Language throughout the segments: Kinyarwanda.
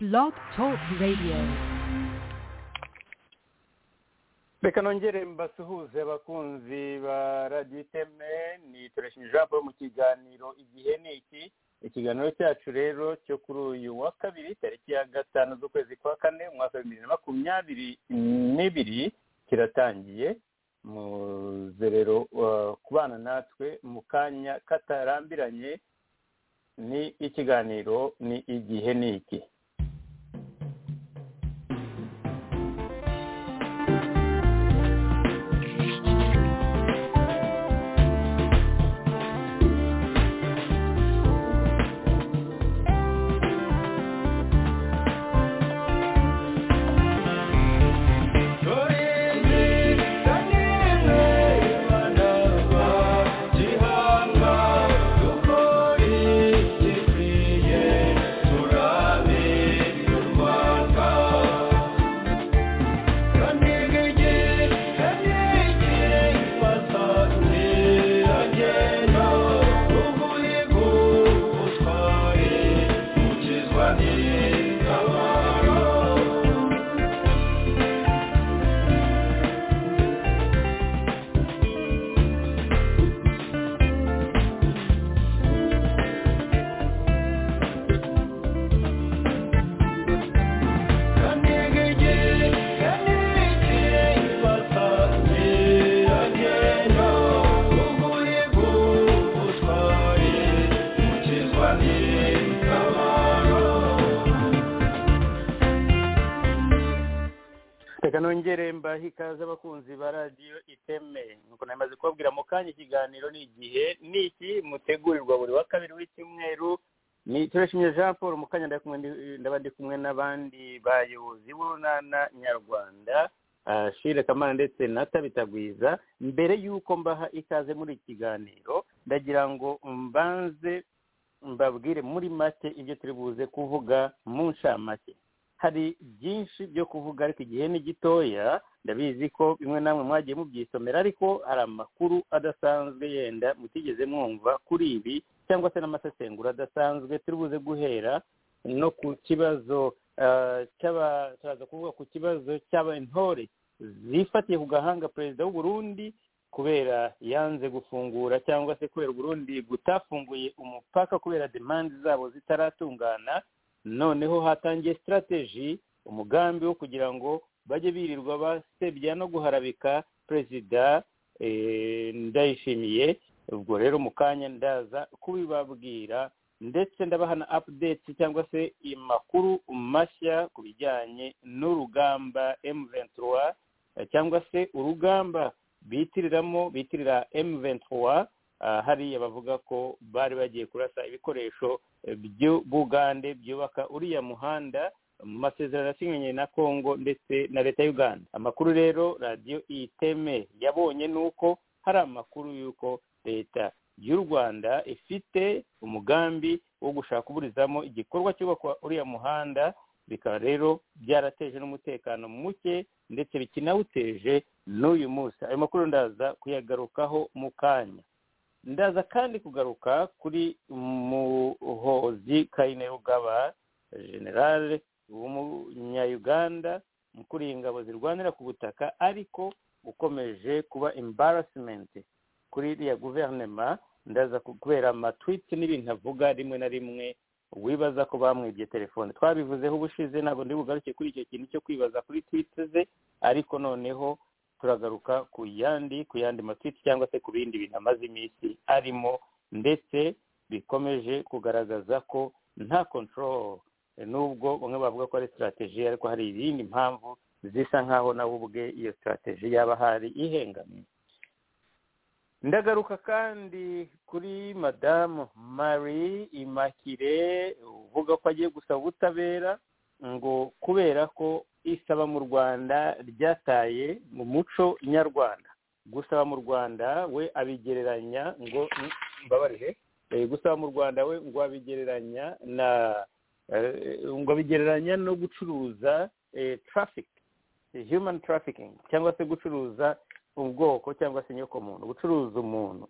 Blog Talk Radio. reka nongere mbasuhuze abakunzi ba radiyo iteme ni turashimira ijambo mu kiganiro igihe ni iki ikiganiro cyacu rero cyo kuri uyu wa kabiri tariki ya gatanu z'ukwezi kwa kane umwaka wa bibiri na makumyabiri n'ibiri kiratangiye muze rero uh, kubana natwe mu kanya katarambiranye ni ikiganiro ni igihe ni iki reka nongere mbahe ikaze abakunzi ba radiyo iteme nk'uko namaze kubabwira mu kanya ikiganiro ni igihe ni iki mutegurirwa buri wa kabiri w'icyumweru ni turashimye jean paul mu kanya ndaba kumwe- ndaba ndi kumwe n'abandi bayobozi b'urunana nyarwanda ah, shire kamana ndetse na tabitagwiza mbere y'uko mbaha ikaze muri iki kiganiro ndagira ngo mbanze mbabwire muri make ibyo turi buze kuvuga mu nshamake hari byinshi byo kuvuga ariko igihe ni gitoya ndabizi ko bimwe namwe mwagiye mubyisomera ariko hari amakuru adasanzwe yenda mutigeze mwumva kuri ibi cyangwa se n'amasesengura adasanzwe turi buze guhera no ku kibazo ah, cy'aba- turaza kuvuga ku kibazo cy'abantore zifatiye ku gahanga perezida w'u Burundi kubera yanze gufungura cyangwa se kubera u Burundi gutafunguye umupaka kubera demande zabo zitaratungana noneho hatangiye sitarateji umugambi wo kugira ngo bajye birirwa basebya no guharabika perezida eh, ndayishimiye ubwo rero mu kanya ndaza kubibabwira ndetse ndabaha na apudeti cyangwa se amakuru mashya ku bijyanye n'urugamba M23 eh, cyangwa se urugamba bitiriramo bitirira M23 ah, hariya bavuga ko bari bagiye kurasa ibikoresho by'u bugande byubaka uriya muhanda mu masezerano yasinyanye na kongo ndetse na leta ya uganda amakuru rero radiyo iteme yabonye ni uko hari amakuru y'uko leta y'u rwanda ifite umugambi wo gushaka kuburizamo igikorwa cyubakwa uriya muhanda bikaba rero byarateje n'umutekano muke ndetse bikinawuteje n'uyu munsi ayo makuru ndaza kuyagarukaho mu kanya ndaza kandi kugaruka kuri muhozi kainerugaba generale w'umunyayuganda mukuru ingabo zirwanira ku butaka ariko ukomeje kuba embarrassment kuri iriya guverinoma ndaza ku- kubera amatwiti n'ibintu avuga rimwe na rimwe wibaza ko bamwibye telefone twabivuzeho ubushize ntabwo ndi bugaruke kuri icyo kintu cyo kwibaza kuri twite ze ariko noneho turagaruka ku yandi ku yandi matwiti cyangwa se ku bindi bintu amaze iminsi arimo ndetse bikomeje kugaragaza ko nta control nubwo bamwe bavuga ko ari strategy ariko hari izindi mpamvu zisa nkaho nawe ubwe iyo strategy yaba hari ihengamye ndagaruka kandi kuri madamu marie imacule uvuga ko agiye gusaba ubutabera ngo kubera ko isaba mu rwanda ryataye mu muco nyarwanda gusaba mu rwanda we abigereranya ngo mm, mbabarire eh, gusaba mu rwanda we ngo abigereranya na eh, ngo abigereranya no gucuruza eh, traffic human trafficking cyangwa se gucuruza ubwoko cyangwa se inyokomuntu gucuruza umuntu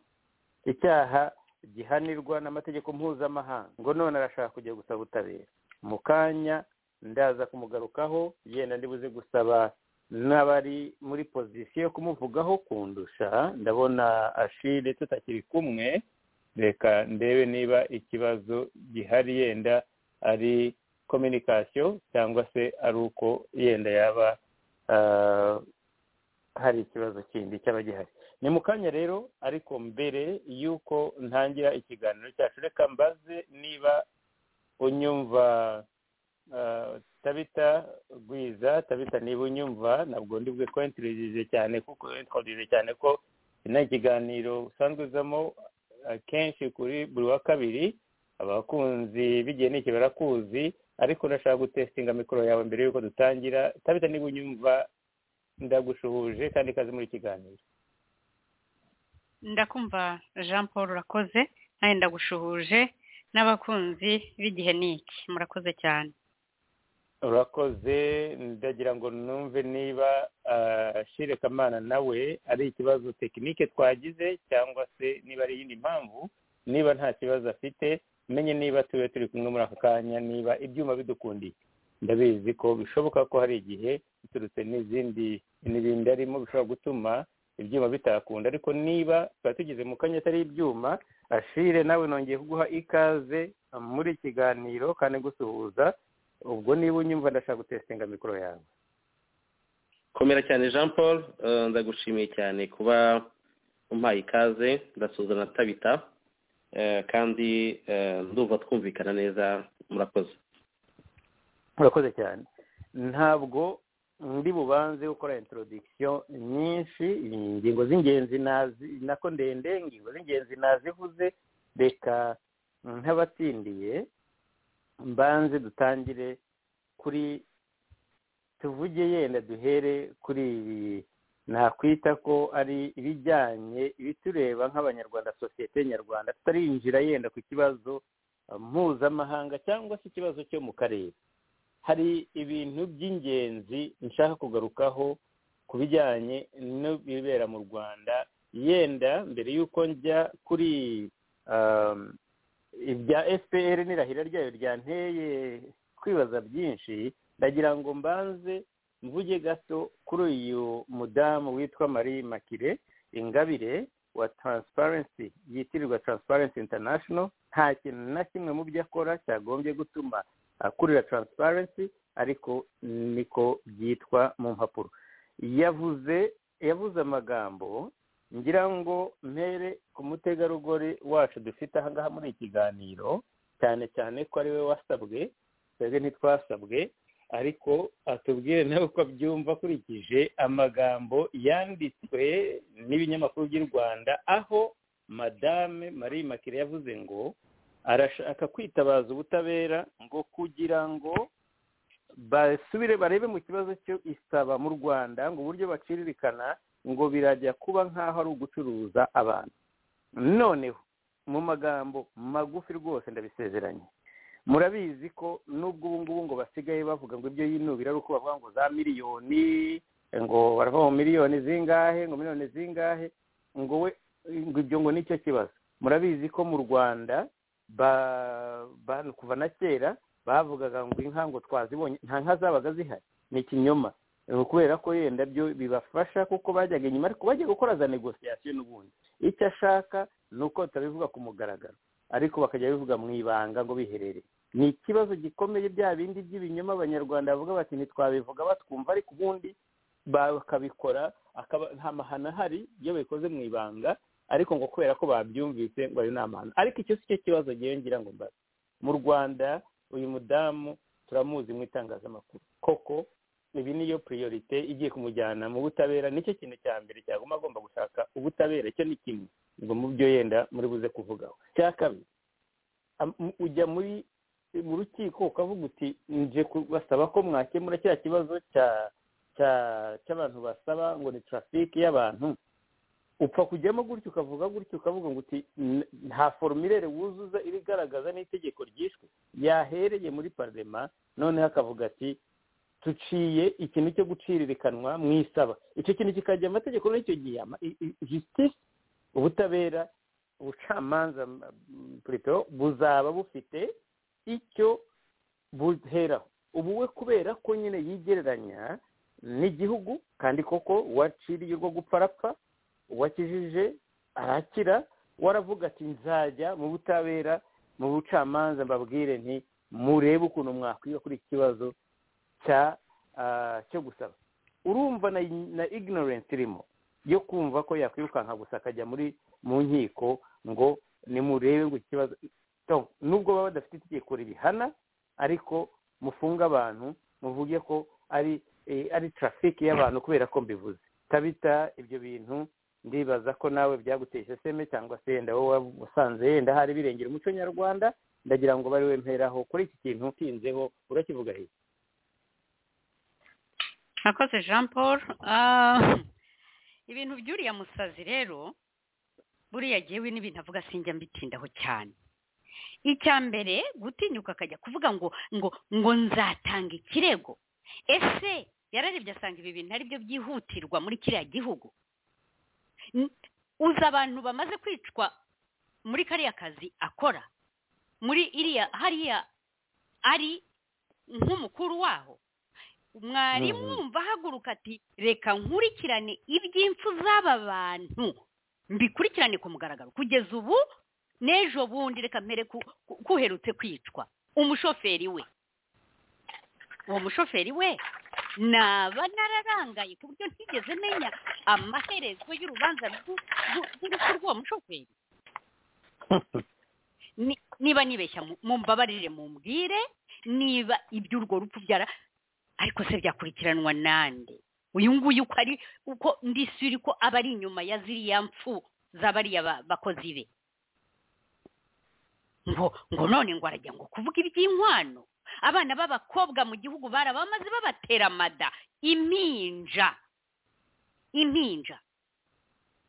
icyaha gihanirwa n'amategeko mpuzamahanga ngo none arashaka kujya gusaba ubutabera mu kanya ndaza kumugarukaho yenda ndibuze gusaba n'abari muri pozisiyo yo kumuvugaho kundusha ndabona ashire tutakiri kumwe reka ndebe niba ikibazo gihari yenda ari kominikasiyo cyangwa se ari uko yenda yaba ah, hari ikibazo kindi cyaba gihari ni mu kanya rero ariko mbere y'uko ntangira ikiganiro cyacu reka mbaze niba unyumva ah, tabita gwiza tabita niba unyumva ntabwo ndi bwe kwentirije cyane kuko wentirije cyane ko ino ikiganiro usanzwe uzamo ah, kenshi kuri buri wa kabiri abakunzi bigiye n'iki barakuzi ariko ndashaka gutesitinga mikoro yawe mbere y'uko dutangira tabita niba unyumva ndagushuhuje kandi ikaze muri ikiganiro ndakumva jean paul urakoze nawe ndagushuhuje n'abakunzi b'igihe n'iki murakoze cyane urakoze ndagira ngo numve niba ah, shire kamana nawe ari ikibazo tekinike twagize cyangwa se niba ari iyindi mpamvu niba nta kibazo afite menye niba tube turi kumwe muri aka kanya niba ibyuma bidukundiye ndabizi ko bishoboka ko hari igihe biturutse n'izindi n'ibindi arimo bishobora gutuma ibyuma bitakunda ariko niba tuba tugeze mu kanya atari ibyuma ashire nawe nongeye kuguha ikaze muri ikiganiro kandi gusuhuza ubwo niba unyumva ndashaka gutesitinga mikoro yawe komera cyane jean paul eh, ndagushimiye cyane kuba umpaye ikaze ndasuhuza na tabita eh, kandi eh, ndumva twumvikana neza murakoze murakoze cyane ntabwo ndi bubanze gukora introduction nyinshi ingingo z'ingenzi nazi nako ndende ingingo z'ingenzi nazivuze reka nk'abatsindiye mbanze dutangire kuri tuvuge yenda duhere kuri ibi nakwita ko ari ibijyanye ibitureba nk'abanyarwanda sosiyete nyarwanda tutarinjira yenda ku kibazo eh, mpuzamahanga cyangwa se ikibazo cyo mu karere hari ibintu by'ingenzi nshaka kugarukaho ku bijyanye n'ibibera mu rwanda yenda mbere y'uko njya kuri um, ibya fpr n'irahira ryayo ryanteye kwibaza byinshi ndagira ngo mbanze mvuge gato kuri uyu mudamu witwa marie makire ingabire wa transparency yitirirwa transparency international nta kintu na kimwe mu byo akora cyagombye gutuma akurira transparency ariko niko byitwa mu mpapuro yavuze yavuze amagambo ngira ngo mpere ku mutegarugori wacu dufite ahangaha muri iki kiganiro cyane cyane ko ari we wasabwe twebwe ntitwasabwe ariko atubwire nawe uko abyumva akurikije amagambo yanditswe n'ibinyamakuru by'u rwanda aho madame marie makire yavuze ngo arashaka kwitabaza ubutabera ngo kugira ngo basubire barebe mu kibazo cyo isaba mu rwanda ngo uburyo baciririkana ngo birajya kuba nk'aho ari ugucuruza abantu noneho mu magambo magufi rwose ndabisezeranye murabizi ko n'ubwo ubu ngubu ngo basigaye bavuga ngo ibyo yinubira ari uko bavuga ngo za miliyoni ngo baravuga ngo miliyoni zingahe ngo miliyoni zingahe ngo we ngo ibyo ngo nicyo kibazo murabizi ko mu rwanda ba kuva na kera bavugaga ngo inka ngo twazibonye nta nka zabaga zihari ni ikinyoma kubera ko yenda byo bibafasha kuko bajyaga inyuma ariko bajya gukora za negosiyasiyo n'ubundi icyo ashaka ni uko tutabivuga ku mugaragaro ariko bakajya bivuga mu ibanga ngo biherere ni ikibazo gikomeye bya bindi by'ibinyoma abanyarwanda bavuga bati ntitwabivuga batwumva ariko ubundi bakabikora akaba nta mahano ahari iyo babikoze mu ibanga ariko ngo kubera ko babyumvise ngo ayo ni amahano ariko icyo si cyo kibazo ngewe ngira ngo mbaze mu rwanda uyu mudamu turamuzi mu itangazamakuru koko ibi niyo priorite igiye kumujyana mu butabera nicyo kintu cya mbere cyaguma agomba gushaka ubutabera cyo ni kimwe ngo mu byo yenda muri buze kuvugaho cya kabiri am- ujya muri mu rukiko ukavuga uti nje kubasaba ko mwakemura kiriya kibazo cya cya cy'abantu basaba ngo ni trafiki y'abantu upfa kujyamo gutyo ukavuga gutyo ukavuga ngo uti "N- nta forumire wuzuza irigaragaza n'itegeko ryishwe yahereye muri parlema noneho akavuga ati tuciye ikintu cyo guciririkanwa mu isaba icyo kintu kikajya amategeko n'icyo gihe jisitisi ubutabera ubucamanza mm, plutôt, buzaba bufite icyo buheraho ubu we kubera ko nyine yigereranya n'igihugu kandi koko waciriye urwo gupfa arapfa uwakijije arakira waravuga ati nzajya mu butabera mu bucamanza mbabwire nti murebe ukuntu mwakwiga kuri iki kibazo cya cyo gusaba urumva na ignorance irimo yo kumva ko yakwirukanka gusa akajya muri mu nkiko ngo nimurebe ngo ikibazo nubwo baba badafite itegeko ribihana ariko mufunga abantu muvuge ko ari ari tarafiki y'abantu kubera ko mbivuze tabita ibyo bintu ndibaza ko nawe byagutesha seme cyangwa se yenda wowe wasanze yenda hari birengera umuco nyarwanda ndagira ngo bari wemeraho kuri iki kintu utinzeho urakivuga hehe murakoze jean paul ibintu by'uriya musazi rero buriya yewe n'ibintu avuga sinjya mbitindaho cyane icya mbere gutinyuka akajya kuvuga ngo ngo ngo nzatanga ikirego ese yararebye asanga ibi bintu ari byo byihutirwa muri kiriya gihugu uzi abantu bamaze kwicwa muri kariya kazi akora muri iriya hariya ari nk'umukuru waho mwarimu wumva ahaguruka ati reka nkurikirane iby'impfu z'aba bantu mbikurikirane ku mugaragaro kugeza ubu n'ejo bundi reka mpere kuherutse kwicwa umushoferi we uwo mushoferi we naba nararangaye ku buryo ntigeze menya amaherezo y'urubanza rw'urupfu rw'uwo mushoferi niba nibeshya mumbabarire mumbwire niba iby'urwo rupfu byara ariko se byakurikiranwa nande uyu nguyu uko ari uko ndisuri ko aba ari inyuma ya ziriya mpfu z'abariya bakozi be ngo ngo none ngo arajya ngo kuvuga iby'inkwano abana b'abakobwa mu gihugu barabamaze babatera amada impinja impinja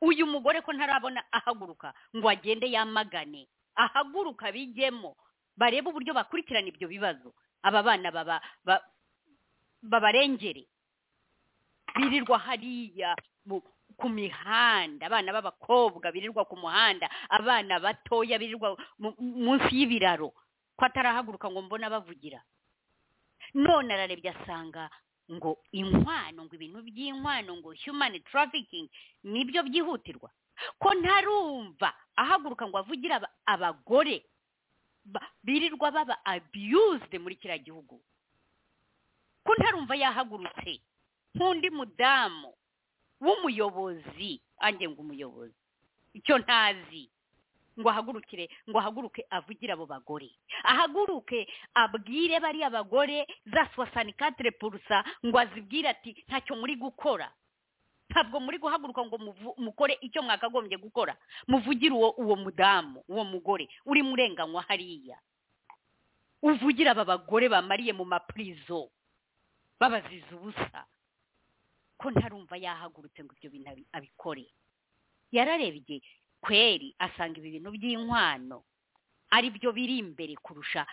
uyu mugore ko ntarabona ahaguruka ngo agende yamagane ahaguruka bijyemo barebe uburyo bakurikirana ibyo bibazo aba bana babarengere birirwa hariya ku mihanda abana b'abakobwa birirwa ku muhanda abana batoya birirwa munsi y'ibiraro ko atarahaguruka ngo mbona bavugira none ararebye asanga ngo inkwano ngo ibintu by'inkwano ngo human trafficking nibyo byihutirwa ko ntarumva ahaguruka ngo avugira abagore birirwa baba abused muri kiriya gihugu ko ntarumva yahagurutse nk'undi mudamu w'umuyobozi ange ngo umuyobozi icyo ntazi ngo ahagurukire ngo ahaguruke avugire abo bagore ahaguruke abwire bariya bagore za suwasanikatire purusa ngo azibwire ati ntacyo muri gukora ntabwo muri guhaguruka ngo mukore icyo mwakagombye gukora muvugire uwo uwo mudamu uwo mugore uri murenganywa hariya uvugira aba bagore bamariye mu mapurizo babaziza ubusa ko ntarumva yahagurutse ngo ibyo bintu abikore yararebye kweri asanga ibi bintu by'inkwano ari byo biri imbere kurusha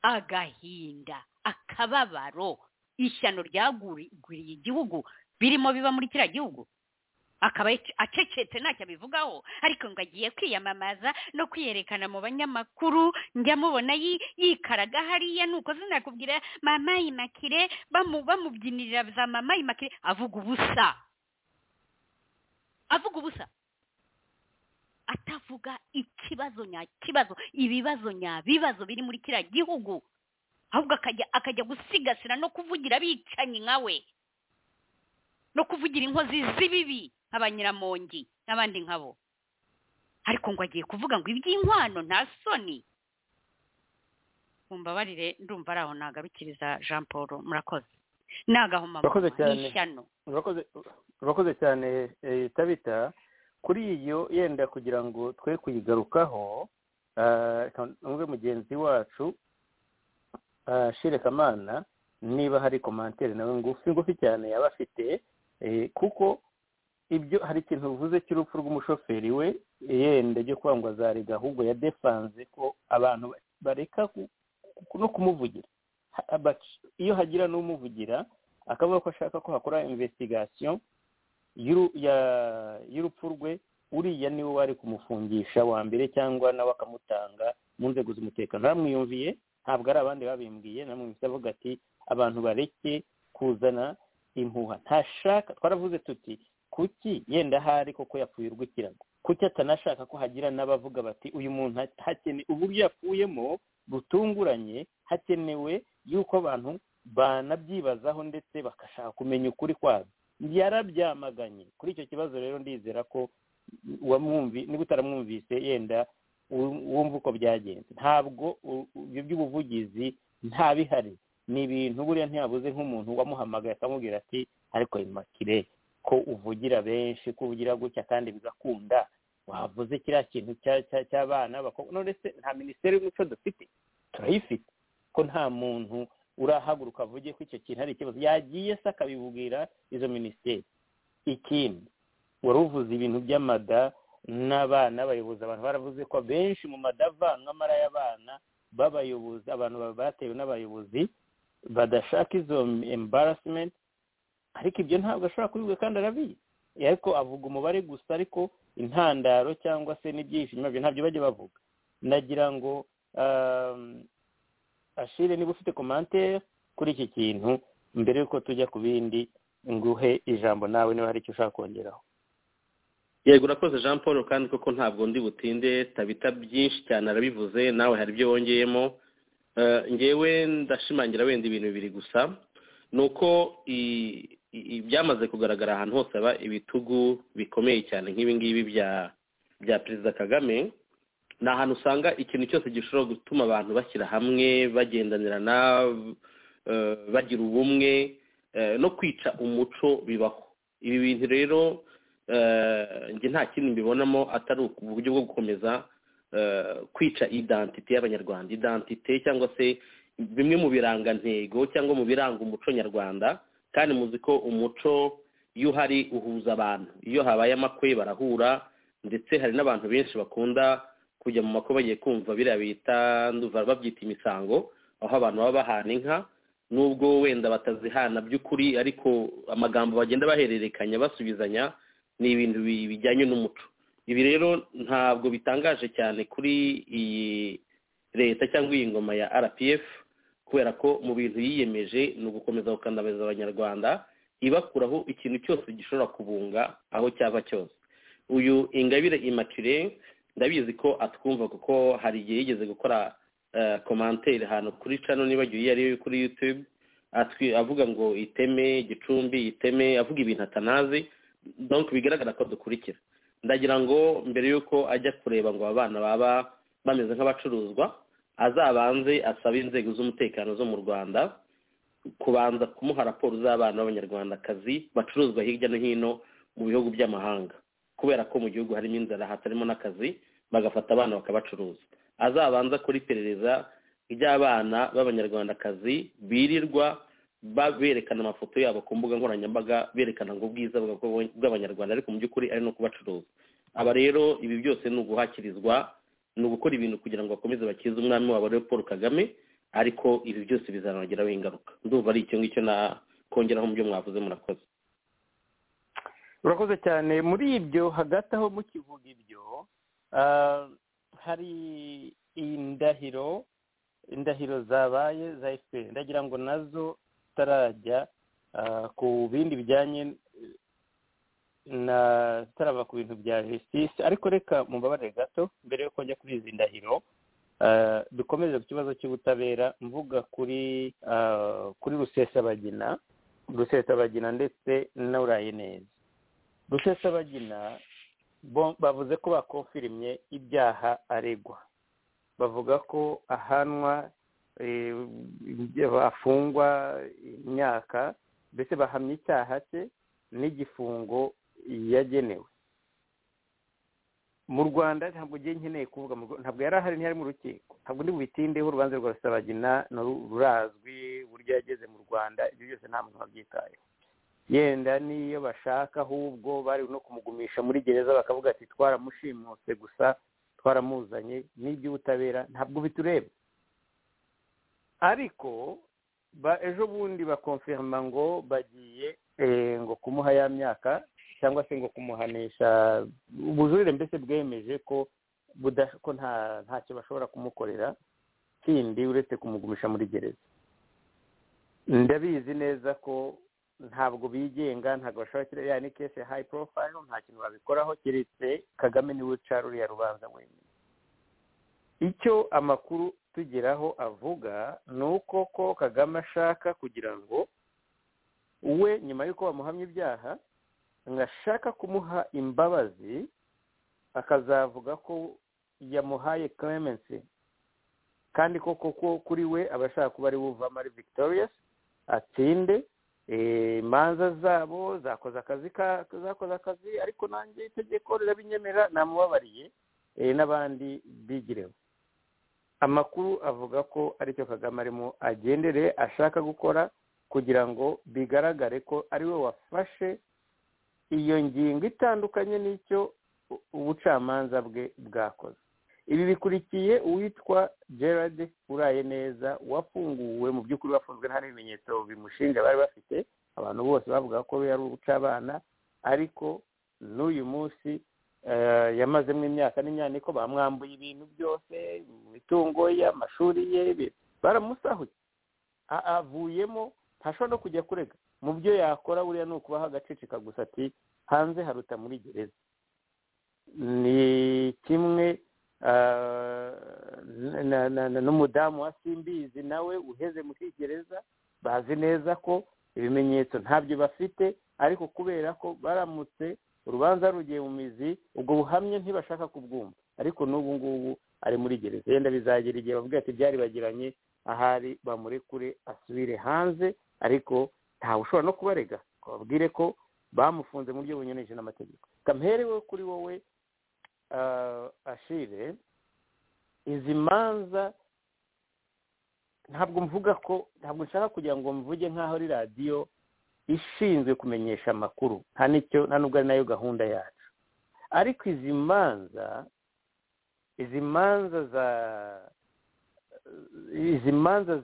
agahinda akababaro ishyano ryaguriye igihugu birimo biba muri kiriya gihugu akaba acecetse ntacyo abivugaho ariko ngo agiye kwiyamamaza no kwiyerekana mu banyamakuru njya mubona yikaraga hariya nuko sinakubwira mama yimakire bamubyinirira za mama yimakire avuga ubusa avuga ubusa atavuga ikibazo nyakibazo ibibazo nyabibazo biri muri kiriya gihugu ahubwo akajya akajya gusigasira no kuvugira abicanyi nkawe no kuvugira inkozi z'ibibi abanyiramongi n'abandi nkabo ariko ngo agiye kuvuga ngo iby'inkwano nta soni mumbabarire ndumva ari aho nagarukiriza jean paul murakoze ni agahomamahoro ni ishyano urakoze cyane tabita kuri iyo yenda kugira ngo twe kuyigarukaho umwe mugenzi wacu shirekamana niba hari komantere nawe ngufi ngufi cyane yaba afite kuko ibyo hari ikintu bivuze cy'urupfu rw'umushoferi we yenda ryo kwangwa za riga ahubwo ya defanse ko abantu bareka no kumuvugira iyo hagira n'umuvugira akavuga ko ashaka ko hakora investigation y'urupfu rwe uriya niwe wari kumufungisha wa mbere cyangwa nawe akamutanga mu nzego z'umutekano bamwiyumviye ntabwo ari abandi babimbwiye namwe avuga ati abantu bareke kuzana impuha ntashaka twaravuze tuti kuki yenda ahari koko yapfuye urw'ikirago kuki atanashaka ko hagira n'abavuga bati uyu muntu hakeneye uburyo yapfuyemo butunguranye hakenewe yuko abantu banabyibazaho ndetse bagashaka kumenya ukuri kwazo yarabyamaganye kuri icyo kibazo rero ndizera ko wamwumvi niba utaramwumvise yenda wumva uko byagenze ntabwo ibyo by'ubuvugizi nta bihari ni ibintu buriya ntiyabuze nk'umuntu wamuhamagaye akamubwira ati ariko imakire ko uvugira benshi ko uvugira gutya kandi bigakunda wavuze kiriya kintu cy'abana none se nta minisiteri y'umuco dufite turayifite ko nta muntu urahaguruka avuge ko icyo kintu ari ikibazo yagiye se akabibwira izo minisiteri ikindi wari uvuze ibintu by'amada n'abana abayobozi abantu baravuze ko benshi mu madavankamara y'abana b'abayobozi abantu batewe n'abayobozi badashaka izo embarasimente ariko ibyo ntabwo ashobora kubivuga kandi arabizi ariko avuga umubare gusa ariko intandaro cyangwa se n'ibyishimo ntabyo bajya bavuga nagira ngo ashire niba ufite komantere kuri iki kintu mbere y'uko tujya ku bindi nguhe ijambo nawe niba hari icyo ushaka kongeraho yego urakoze jean paul kandi koko ntabwo ndi butinde tabita byinshi cyane arabivuze nawe hari ibyo wongeyemo ngewe ndashimangira wenda ibintu bibiri gusa ni uko ibyamaze kugaragara ahantu hose haba ibitugu bikomeye cyane nk'ibingibi bya perezida kagame ni ahantu usanga ikintu cyose gishobora gutuma abantu bashyira hamwe bagendanirana bagira ubumwe no kwica umuco bibaho ibi bintu rero njye nta kindi mbibonamo atari uburyo bwo gukomeza kwica idantite y'abanyarwanda idantite cyangwa se bimwe mu birangantego cyangwa mu biranga umuco nyarwanda kandi muzi ko umuco iyo uhari uhuza abantu iyo habaye amakwe barahura ndetse hari n'abantu benshi bakunda kujya mu makwe bagiye kumva biriya bita nduva babyita imisango aho abantu baba bahana inka nubwo wenda batazihana by'ukuri ariko amagambo bagenda bahererekanya basubizanya ni ibintu bijyanye n'umuco ibi rero ntabwo bitangaje cyane kuri iyi leta cyangwa iyi ngoma ya rpf kubera ko mu bintu yiyemeje ni ugukomeza gukandamiza abanyarwanda ibakuraho ikintu cyose gishobora kubunga aho cyava cyose uyu ingabire imakire ndabizi ko atwumva kuko hari igihe yigeze gukora komantere ahantu kuri cano nibagiwe iyo ariyo kuri yutube avuga ngo iteme gicumbi iteme avuga ibintu atanazi donc bigaragara ko dukurikira ndagira ngo mbere y'uko ajya kureba ngo aba bana baba bameze nk'abacuruzwa azabanze asabe inzego z'umutekano zo mu rwanda kubanza kumuha raporo z'abana b'abanyarwandakazi bacuruzwa hirya no hino mu bihugu by'amahanga kubera ko mu gihugu harimo inzara hatarimo n'akazi bagafata abana bakabacuruza azabanza kuri iperereza ry'abana b'abanyarwandakazi birirwa berekana amafoto yabo ku mbuga nkoranyambaga berekana ngo ubwiza bw'abanyarwanda ariko mu by'ukuri ari no kubacuruza aba rero ibi byose ni uguhakirizwa ni ugukora ibintu kugira ngo bakomeze bakize umwami wabo ariwe paul kagame ariko ibi byose bizanageraho ingaruka ndumva ari icyo ngicyo nakongeraho mu byo mwavuze murakoze urakoze cyane muri ibyo hagati aho mukivuga ibyo hari indahiro indahiro zabaye za efuperi ndagira ngo nazo zitarajya ku bindi bijyanye na zitarava ku bintu bya jisitisi ariko reka mubabare gato mbere yo kujya kuri izi ndahiro dukomeze ku kibazo cy'ubutabera mvuga kuri kuri rusesabagina rusesabagina ndetse n'uraye neza rusesabagina bavuze ko bakofirimye ibyaha aregwa bavuga ko ahanwa afungwa imyaka mbese bahamya icyaha cye n'igifungo yagenewe mu rwanda ntabwo ugiye nkeneye kuvuga ntabwo yari ahari ntiyari mu rukiko ntabwo ndi bubitindeho urubanza rwa rusabagina rurazwi uburyo yageze mu rwanda ibyo byose nta muntu wabyitayeho yenda niyo bashaka ahubwo bari no kumugumisha muri gereza bakavuga ati twaramushimuse gusa twaramuzanye n'iby'ubutabera ntabwo bitureba ariko ejo bundi bakonfirima ngo bagiye ngo kumuha ya myaka cyangwa se ngo kumuhanisha ubujurire mbese bwemeje ko ko ntacyo bashobora kumukorera kindi uretse kumugumisha muri gereza ndabizi neza ko ntabwo bigenga ntabwo bashobora kiriya ya ni kesi ya hayi porofayiro nta kintu babikoraho keretse kagame niwe uca ruriya rubanza wenyine icyo amakuru tugeraho avuga ni uko ko kagame ashaka kugira ngo we nyuma y'uko bamuhamya ibyaha ngashaka kumuha imbabazi akazavuga ko yamuhaye keremensi kandi koko ko kuri we aba ashaka kuba ari uvamo ari victorious atsinde imanza zabo zakoze akazi zakoze akazi ariko nanjye itegeko rirabinyemerera namubabariye n'abandi bigireho amakuru avuga ko aricyo kagame arimo agendereye ashaka gukora kugira ngo bigaragare ko ari we wafashe iyo ngingo itandukanye n'icyo ubucamanza bwe bwakoze ibi bikurikiye uwitwa gerard uraye neza wafunguwe mu by'ukuri wafunzwe nta n'ibimenyetso bimushinja bari bafite abantu bose bavuga ko yari uca abana ariko n'uyu munsi yamazemo imyaka n'imyaniko bamwambuye ibintu byose imitungo ye amashuri ye baramusahuye avuyemo ntashobora no kujya kurega mu byo yakora buriya ni ukubaho agaceceka gusa ati hanze haruta muri gereza ni kimwe n'umudamu wa simbizi nawe uheze mu kigereza bazi neza ko ibimenyetso ntabyo bafite ariko kubera ko baramutse urubanza rugiye mu mizi ubwo buhamye ntibashaka kubwumva ariko n'ubu ngubu ari muri gereza yenda bizagera igihe bavuga ati byari bagiranye ahari bamurekure asubire hanze ariko ntawe ushobora no kubarega babwire ko bamufunze mu buryo bunyuranyije n'amategeko kamuherewe kuri wowe ashire izi manza ntabwo mvuga ko ntabwo nshaka kugira ngo mvuge nk'aho ari radiyo ishinzwe kumenyesha amakuru nta n'icyo nta n'ubwo ari nayo gahunda yacu ariko izi manza izi manza za izi manza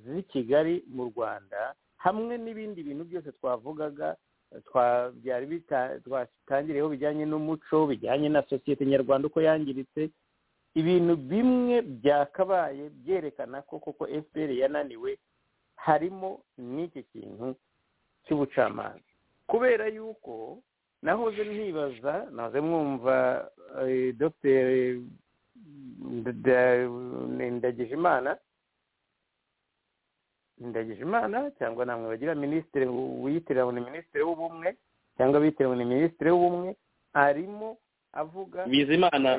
z'i kigali mu rwanda hamwe n'ibindi bintu byose twavugaga byari twatangireho bijyanye n'umuco bijyanye na sosiyete nyarwanda uko yangiritse ibintu bimwe byakabaye byerekana ko koko fpr yananiwe harimo n'iki kintu cy'ubucamanza kubera yuko nahoze ntibaza nahoze mwumva dr ndagijimana imana cyangwa namwe bagira minisitiri wiyitirira ngo ni minisitiri w'ubumwe cyangwa bitiriwe ni minisitiri w'ubumwe arimo avuga bizimana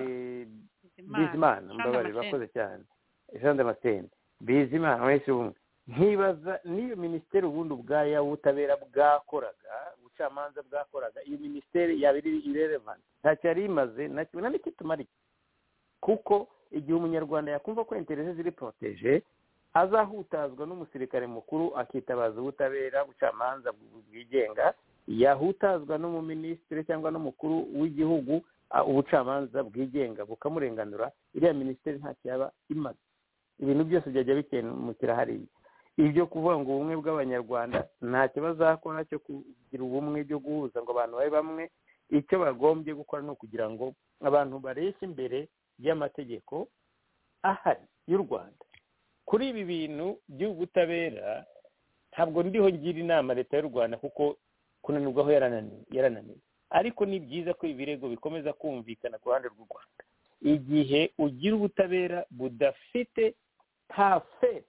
bizimana mbabare bakoze cyane jean damascene bizimana minisitiri w'ubumwe nkibaza n'iyo minisiteri ubundi ubwayo ubutabera bwakoraga ubucamanza bwakoraga iyo minisiteri yaba iri irerevani ntacyo yari imaze nta n'icyo itumariye kuko igihe umunyarwanda yakumva ko interese ziri poroteje azahutazwa n'umusirikare mukuru akitabaza ubutabera ubucamanza bwigenga yahutazwa n'umuminisitiri cyangwa n'umukuru w'igihugu ubucamanza bwigenga bukamurenganura iriya minisiteri ntacyo yaba imaze ibintu byose byajya bikemukira hariya ibyo kuvuga ngo ubumwe bw'abanyarwanda ntacyo bazakora cyo kugira ubumwe byo guhuza ngo abantu babe bamwe icyo bagombye gukora ni ukugira ngo abantu bareshye imbere y'amategeko ahari y'u rwanda kuri ibi bintu by'ubutabera ntabwo ndiho ngira inama leta y'u rwanda kuko kunanirwa aho yarananiwe ariko ni byiza ko ibirego bikomeza kumvikana ku ruhande rw'u rwanda igihe ugira ubutabera budafite nta fe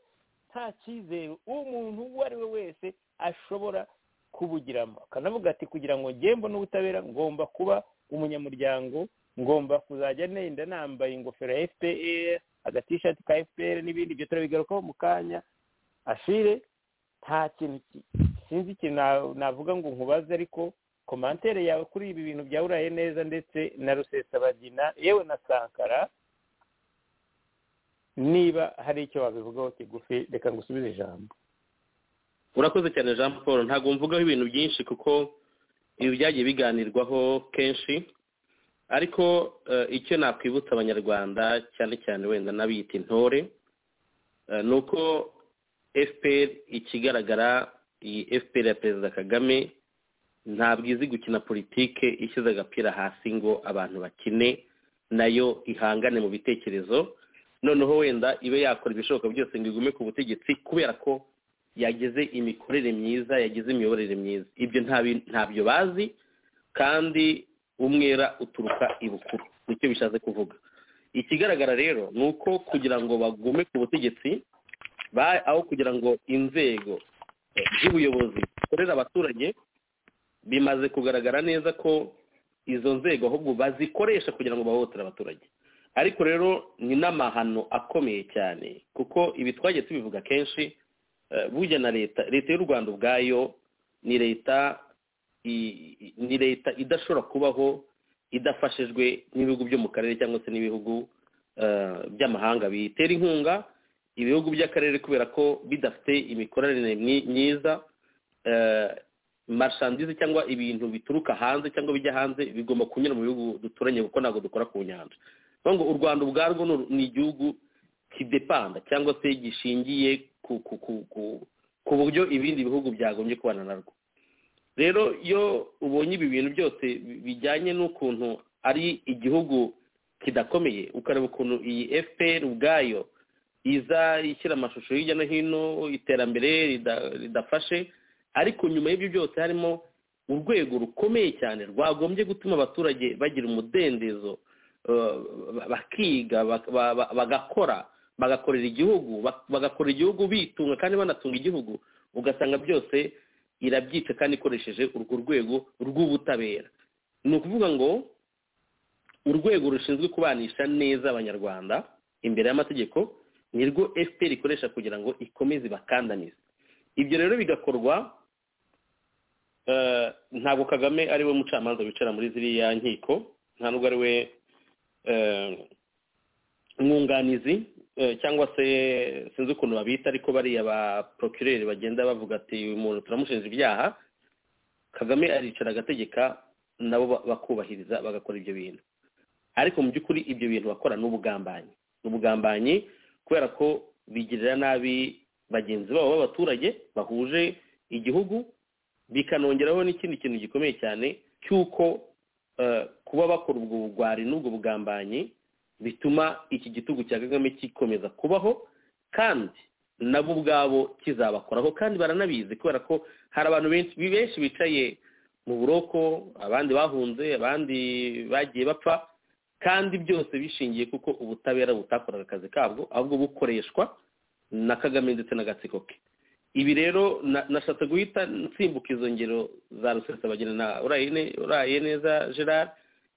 nta cyizere umuntu uwo ari we wese ashobora kubugiramo akanavuga ati kugira ngo ngembo n'ubutabera ngomba kuba umunyamuryango ngomba kuzajya nenda nambaye ingofero ya fpr agatishati ka fpr n'ibindi byo turabigarukaho mu kanya ashire nta kintu sinzi ikintu navuga ngo nkubaze ariko komantere yawe kuri ibi bintu bya uraye neza ndetse na rusesabagina yewe na sankara niba hari icyo wabivugaho kigufi reka ngusubize ijambo urakoze cyane jean paul ntabwo mvugaho ibintu byinshi kuko ibi byagiye biganirwaho kenshi ariko icyo nakwibutsa abanyarwanda cyane cyane wenda n'abiyita intore ni uko fpr ikigaragara iyi fpr ya perezida kagame ntabwo izi gukina politike ishyize agapira hasi ngo abantu bakine nayo ihangane mu bitekerezo noneho wenda ibe yakora ibishoboka byose ngo igume ku butegetsi kubera ko yagize imikorere myiza yagize imiyoborere myiza ibyo nta bi- ntabyo bazi kandi umwera uturuka i bukuru nicyo bishatse kuvuga ikigaragara rero ni uko kugira ngo bagume ku butegetsi ba- aho kugira ngo inzego eh, z'ubuyobozi zikorera abaturage bimaze kugaragara neza ko izo nzego ahubwo bazikoresha kugira ngo bahohotere abaturage ariko rero ni n'amahano akomeye cyane kuko ibi twagiye tubivuga kenshi eh, burya na leta leta y'u rwanda ubwayo ni leta i- i- ni leta idashobora kubaho idafashijwe n'ibihugu byo mu karere cyangwa se n'ibihugu eh, by'amahanga biyitera inkunga ibihugu by'akarere kubera ko bidafite imikoranire myi- myiza eh, marshandizi cyangwa ibintu bituruka hanze cyangwa bijya hanze bigomba kunyura mu bihugu duturanye kuko ntabwo dukora ku nyanja niyo ngo u rwanda ubwarwo ni uru- ni igihugu kidepanda cyangwa se gishingiye ku ku ku ku ku buryo ibindi bihugu byagombye kubana narwo rero iyo ubonye ibi bintu byose bi- bijyanye n'ukuntu ari igihugu kidakomeye ukareba ukuntu iyi fpr ubwayo iza ishyira amashusho hirya no hino iterambere rida- ridafashe ariko nyuma y'ibyo byose harimo urwego rukomeye cyane rwagombye gutuma abaturage bagira umudendezo eh, ba- bakiga bak- ba- ba- bagakora bagakorera igihugu bak- bagakorera igihugu bitunga kandi banatunga igihugu ugasanga byose irabyica kandi ikoresheje urwo rwego rw'ubutabera ni ukuvuga ngo urwego rushinzwe kubanisha neza abanyarwanda imbere y'amategeko nirwo fpr ikoresha kugira ngo ikomeze ibakandamize ibyo rero bigakorwa eh, ntabwo kagame ari we mucamanza wicara muri ziriya nkiko nta nubwo ari we eh, mwunganizi eh, cyangwa se sinzi ukuntu babita ariko bariya ba procureur bagenda bavuga ati uyu muntu turamushinja ibyaha kagame aricara agategeka nabo ba- bakubahiriza bagakora ibyo bintu ariko mu by'ukuri ibyo bintu bakora ni ubugambanyi ni ubugambanyi kubera ko bigirira nabi bagenzi babo b'abaturage bahuje igihugu bikanongeraho n'ikindi kintu gikomeye cyane cy'uko eh, kuba bakora ubwo bugwari n'ubwo bugambanyi bituma iki gitugu cya kagame gikomeza kubaho kandi nabo ubwabo kizabakoraho kandi baranabizi kubera ko hari abantu benshi benshi bicaye mu buroko abandi bahunze abandi bagiye bapfa kandi byose bishingiye kuko ubutabera butakoraga akazi kabwo ahubwo bukoreshwa na kagame ndetse n'agatsiko ke ibi rero na- nashatse guhita nsimbuka izo ngero za rusesabagina na Urayine- uraye neza gerard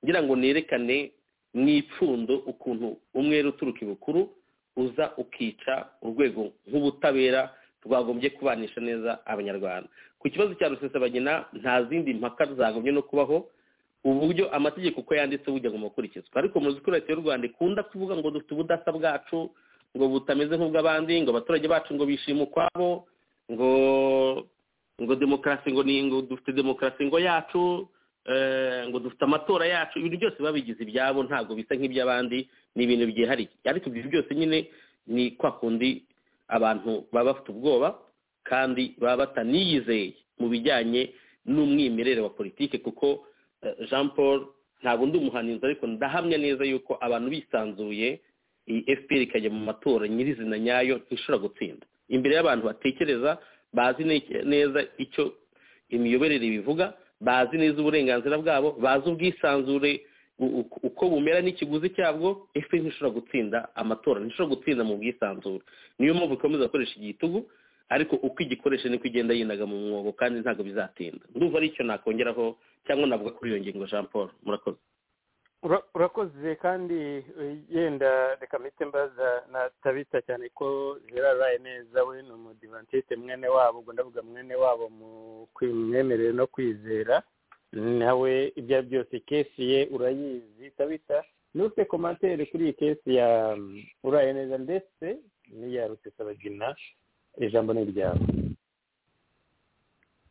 ngira ngo nerekane n'ipfundo ukuntu umwere uturuka ibukuru uza ukica urwego nk'ubutabera rwagombye kubanisha neza abanyarwanda ku kibazo cya rusesabagina nta zindi mpaka zagombye no kubaho uburyo amategeko uko yanditse burya agomba gukurikizwa ariko muzi ko leta y'u rwanda ikunda kuvuga ngo dufite ubudasa bwacu ngo butameze nk'ubw'abandi ngo abaturage bacu ngo bishima ukwabo ngo ngo demokarasi ngo ni ngo dufite demokarasi ngo yacu eh, ngo dufite amatora yacu ibintu byose biba bigize ibyabo ntabwo bisa nk'iby'abandi ni ibintu byihariye ariko ibyo byose nyine ni kwa kundi abantu baba bafite ubwoba kandi baba bataniyizeye mu bijyanye n'umwimerere wa politiki kuko eh, jean paul ntabwo ndi umuhaninzi ariko ndahamya neza yuko abantu bisanzuye iyi fpr ikajya mu matora nyirizina nyayo ntishobora gutsinda imbere y'abantu batekereza bazi ne- neza icyo imiyoborere bivuga bazi neza uburenganzira bwabo bazi ubwisanzure u- u- uko bumera n'ikiguzi cyabwo fpr ntishobora gutsinda amatora ntishobora gutsinda mu bwisanzure niyo mpamvu ikomeza gukoresha igitugu ariko uko igikoresha niko igenda yinaga mu mwobo kandi ntabwo bizatinda ndumva ari icyo nakongeraho cyangwa navuga kuri iyo ngingo jean paul murakoze Ura- urakoze kandi eh, yenda reka mpite mbaza na tabita cyane ko gerard abaye neza we ni umudivantiste mwene wabo ubwo ndavuga mwene wabo mu mwemerere no kwizera nawe ibyo ari byose kesi ye urayizi tabita nufite komantere kuri iyi kesi ya mm, uraye neza ndetse n'iya rusesabagina ijambo ni iryawe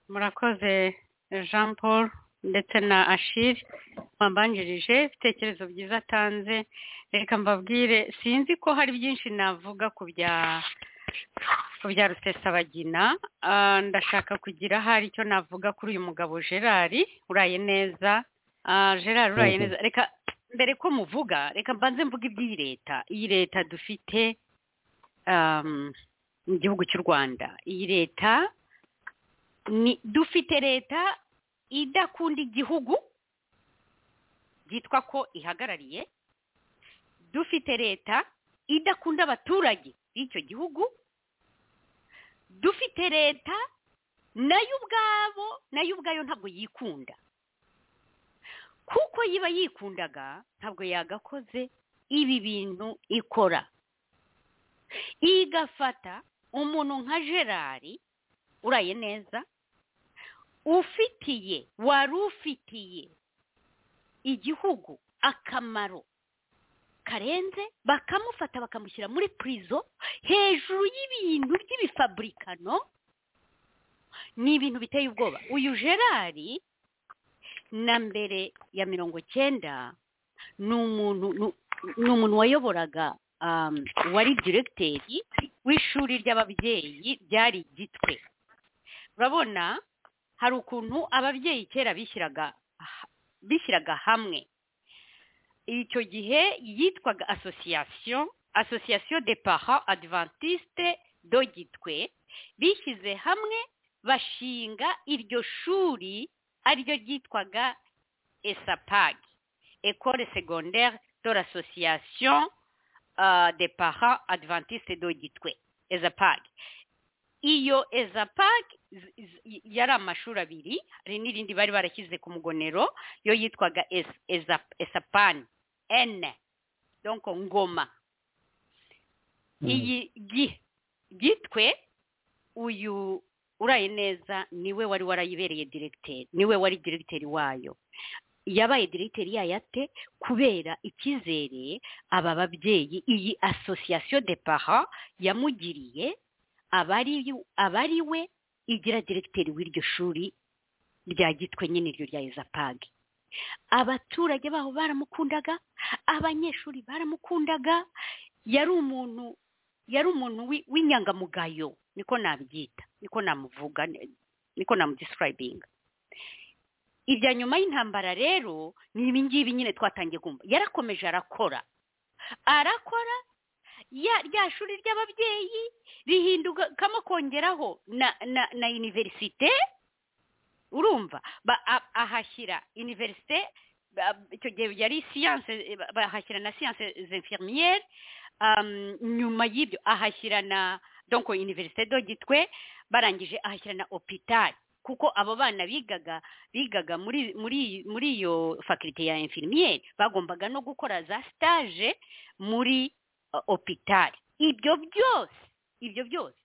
murakoze jean paul ndetse na ashiri wambanjirije ibitekerezo byiza atanze reka mbabwire sinzi ko hari byinshi navuga ku bya ku bya rusesabagina Ah, ndashaka kugira hari icyo navuga kuri uyu mugabo gerard uraye neza Ah, gerard uraye Mhm. neza reka mbere ko muvuga reka mbanze mvuga iby'iyi leta iyi leta dufite um, mu gihugu cy'u rwanda iyi leta ni dufite leta idakunda igihugu byitwa ko ihagarariye dufite leta idakunda abaturage b'icyo gihugu dufite leta nayo ubwabo nayo ubwayo ntabwo yikunda kuko yiba yikundaga ntabwo yagakoze ibi bintu ikora igafata umuntu nka gerari uraye neza ufitiye wari ufitiye igihugu akamaro karenze bakamufata bakamushyira muri purizo hejuru y'ibintu by'ibifaburikano ni ibintu biteye ubwoba uyu gerari na mbere ya mirongo cyenda ni umuntu ni umuntu wayoboraga wari diregiteri w'ishuri ry'ababyeyi ryari gitwe urabona hari ukuntu ababyeyi kera bishyiraga bishyiraga hamwe icyo gihe yitwaga asosiyasiyo asosiyasiyo de para adivantisite do gitwe bishyize hamwe bashinga iryo shuri ariryo ryitwaga esapagi ekore segonderi do l'asosiyasiyo de para adivantisite do gitwe ezapagi iyo ezapagi yari amashuri abiri hari n'irindi bari barashyize ku mugonero yo yitwaga esapani ene donko ngoma iyi gitwe uyu uraye neza niwe wari warayibereye diregiteri niwe wari diregiteri wayo yabaye diregiteri yayo ate kubera icyizere aba babyeyi iyi asosiyasiyo de para yamugiriye abari we igira diregiteri w'iryo shuri rya gitwe nyine iryo rya izapage abaturage baho baramukundaga abanyeshuri baramukundaga yari umuntu yari umuntu w'inyangamugayo niko nabyita niko namuvuga niko namudisirayibinga irya nyuma y'intambara rero ni ibingibi nyine twatangiye kumva yarakomeje arakora arakora rya shuri ry'ababyeyi rihindukamo kongeraho na iniverisite urumva ahashyira iniverisite icyo gihe yari siyanse bahashyira na siyanse zemfirmiyeri nyuma y'ibyo ahashyira na donko iniverisite do gitwe barangije ahashyira na opitari kuko abo bana bigaga bigaga muri iyo fakirite ya infirmiyeri bagombaga no gukora za sitaje muri opitari ibyo byose ibyo byose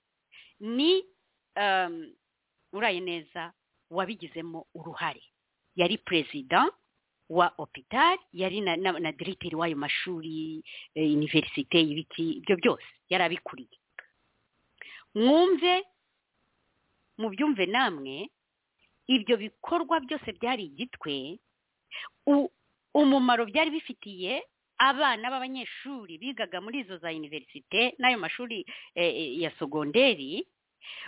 ni uraye neza wabigizemo uruhare yari perezida wa opitari yari na diregiteri w'ayo mashuri iniverisite y'ibiti ibyo byose yari abikuriye mwumve mubyumve namwe ibyo bikorwa byose byari igitwe umumaro byari bifitiye abana b'abanyeshuri bigaga muri izo za iniverisite n'ayo mashuri ya sogonderi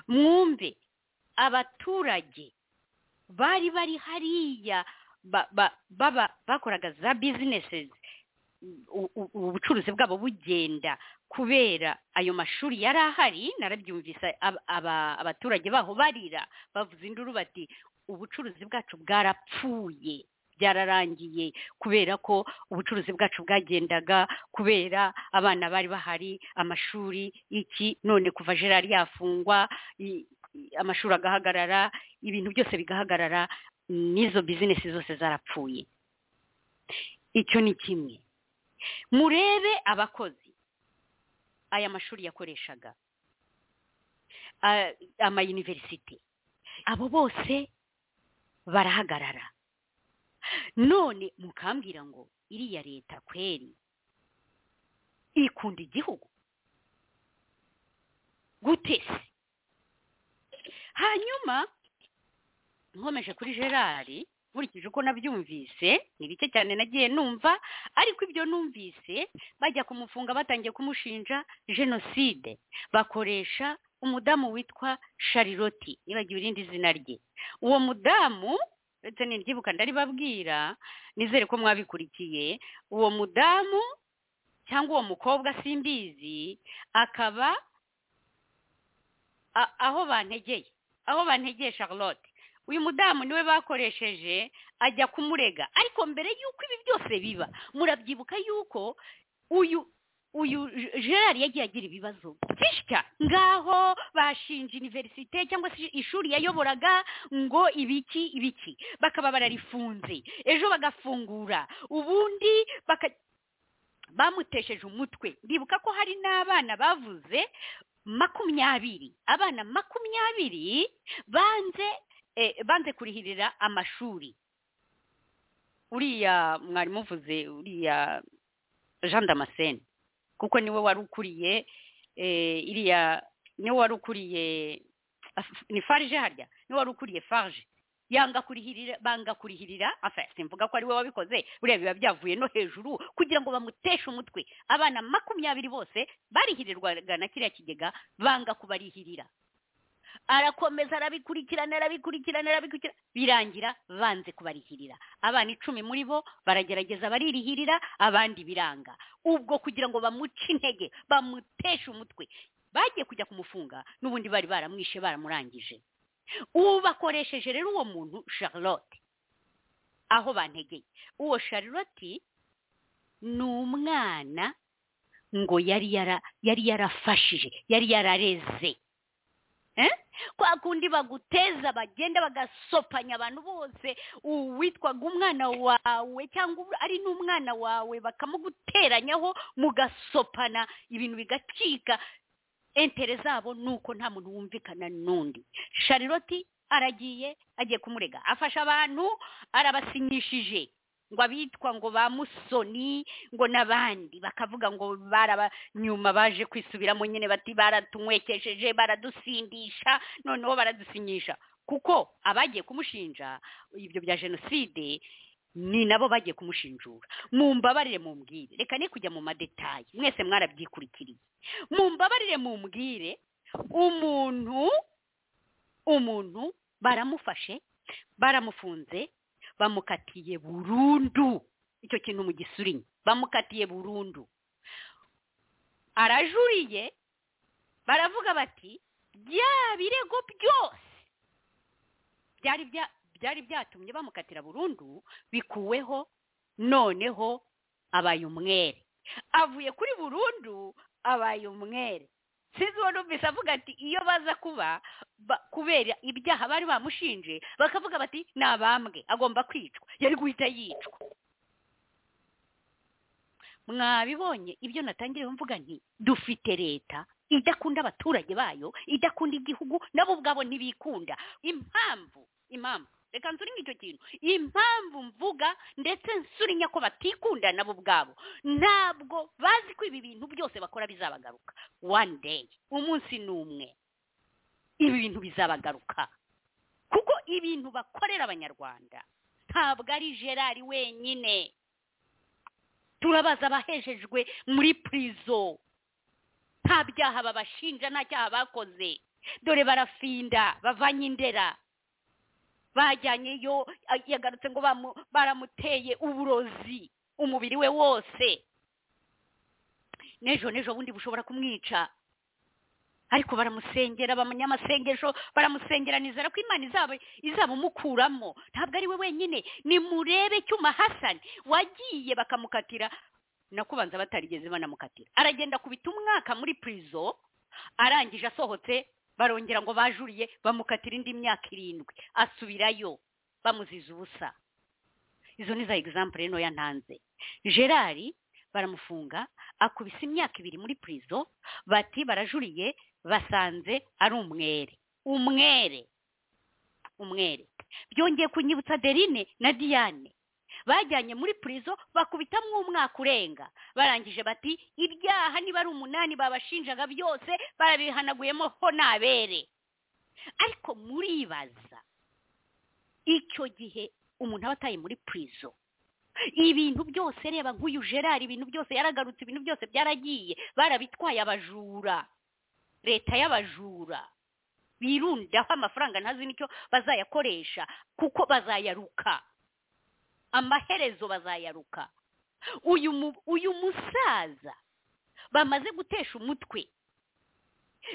mwumve abaturage bari bari hariya bakoraga za bizinesi ubucuruzi bwabo bugenda kubera ayo mashuri yari ahari narabyumvise abaturage baho barira bavuze induru bati ubucuruzi bwacu bwarapfuye byararangiye kubera ko ubucuruzi bwacu bwagendaga kubera abana bari bahari amashuri iki none kuva gerari yafungwa amashuri agahagarara ibintu byose bigahagarara n'izo bizinesi zose zarapfuye icyo ni kimwe murebe abakozi aya mashuri yakoreshaga amayuniverisite abo bose barahagarara none mukambwira ngo iriya leta kweri ikunda igihugu gute se hanyuma nkomeje kuri gerari nkurikije uko nabyumvise ni bike cyane nagiye numva ariko ibyo numvise bajya kumufunga batangiye kumushinja jenoside bakoresha umudamu witwa shariroti nibagiwe irindi zina rye uwo mudamu ndetse niryibuka ndaribabwira nizere ko mwabikurikiye uwo mudamu cyangwa uwo mukobwa simbizi akaba a- aho bantegeye aho bantegeye charlotte uyu mudamu niwe bakoresheje ajya kumurega ariko mbere y'uko ibi byose biba murabyibuka y'uko uyu uyu gerard yagiye agira ibibazo byinshi cyane ngaho bashinja iniverisite cyangwa se ishuri yayoboraga ngo ibiki ibiki bakaba bararifunze ejo bagafungura ubundi baka bamutesheje umutwe ndibuka ko hari n'abana bavuze makumyabiri abana makumyabiri banze eh, banze kurihirira amashuri uriya mwari muvuze uriya jean damascene kuko niwe wari ukuriye eh, iriya niwe wari ukuriye ni farge harya niwe wari ukuriye farge yanga kurihirira banga kurihirira afa simvuga ko ari we wabikoze buriya biba byavuye no hejuru kugira ngo bamuteshe umutwe abana makumyabiri bose barihirirwaga na kiriya kigega banga kubarihirira arakomeza arabikurikirana arabikurikirana arabikurikirana birangira banze kubarihirira abana icumi muri bo baragerageza baririhirira abandi biranga ubwo kugira ngo bamuce intege bamuteshe umutwe bagiye kujya kumufunga n'ubundi bari baramwishe baramurangije ubakoresheje rero uwo muntu charlotte aho bantegeye uwo charlotte ni umwana ngo yari yara yari yarafashije yari yarareze Eh? kwa kundi baguteza bagenda bagasopanya abantu bose uwitwaga umwana wawe cyangwa ari n'umwana wawe bakamuguteranyaho mugasopana ibintu bigacika entere zabo ni uko nta muntu wumvikana n'undi charlotte aragiye agiye kumurega afasha abantu arabasinyishije ngo abitwa ngo ba musoni ngo n'abandi bakavuga ngo baraba nyuma baje kwisubiramo nyine bati baratunywekesheje baradusindisha noneho baradusinyisha kuko abagiye kumushinja ibyo bya jenoside ni nabo bagiye kumushinjura mumbabarire mumbwire reka ne kujya mu madetayi mwese mwarabyikurikiriye mumbabarire mumbwire umuntu umuntu baramufashe baramufunze bamukatiye burundu icyo kintu mu gisurinye bamukatiye burundu arajuriye baravuga bati bya birego byose byari bya- byari byatumye bamukatira burundu bikuweho noneho abaye umwere avuye kuri burundu abaye umwere sinzi uwo numvise avuga ati iyo baza kuba ba- kubera ibyaha bari bamushinje bakavuga bati ni abambwe agomba kwicwa yari guhita yicwa mwabibonye ibyo natangiyeho mvuga nti dufite leta idakunda abaturage bayo idakunda igihugu nabo ubwabo ntibikunda impamvu impamvu reka nsurinye icyo kintu impamvu mvuga ndetse nsurinya ko batikunda nabo ubwabo ntabwo bazi ko ibi bintu byose bakora bizabagaruka one day umunsi ni umwe ibi bintu bizabagaruka kuko ibintu bakorera abanyarwanda ntabwo ari gerard wenyine turabaza abahejejwe muri purizo nta byaha babashinja nta cyaha bakoze dore barafinda bavanye indera bajyanyeyo a- yagarutse ngo bamu- baramuteye uburozi umubiri we wose n'ejo n'ejo bundi bushobora kumwica ariko baramusengera bamenya amasengesho baramusengera nizera ko imana izaba izabumukuramo ntabwo ari we wenyine nimurebe cyuma hasani wagiye bakamukatira nakubanza batarigeze banamukatira aragenda kubita umwaka muri purizo arangije asohotse barongera ngo bajuriye bamukatira indi myaka irindwi asubirayo bamuziza ubusa izo ni za egizambure ntoya ntanze gerard baramufunga akubise imyaka ibiri muri purizo bati barajuriye basanze ari umwere umwere umwere byongeye kunyibutsa derine na diane bajyanye muri purizo bakubitamo umwaka urenga barangije bati ibyaha niba ari umunani babashinjaga byose barabihanaguyemo ho nabere ariko muribaza icyo gihe umuntu aba ataye muri purizo ibintu byose reba nk'uyu gerard ibintu byose yaragarutse ibintu byose byaragiye barabitwaye abajura leta y'abajura birundaho amafaranga ntazi n'icyo bazayakoresha kuko bazayaruka amaherezo bazayaruka uyu mu- uyu musaza bamaze gutesha umutwe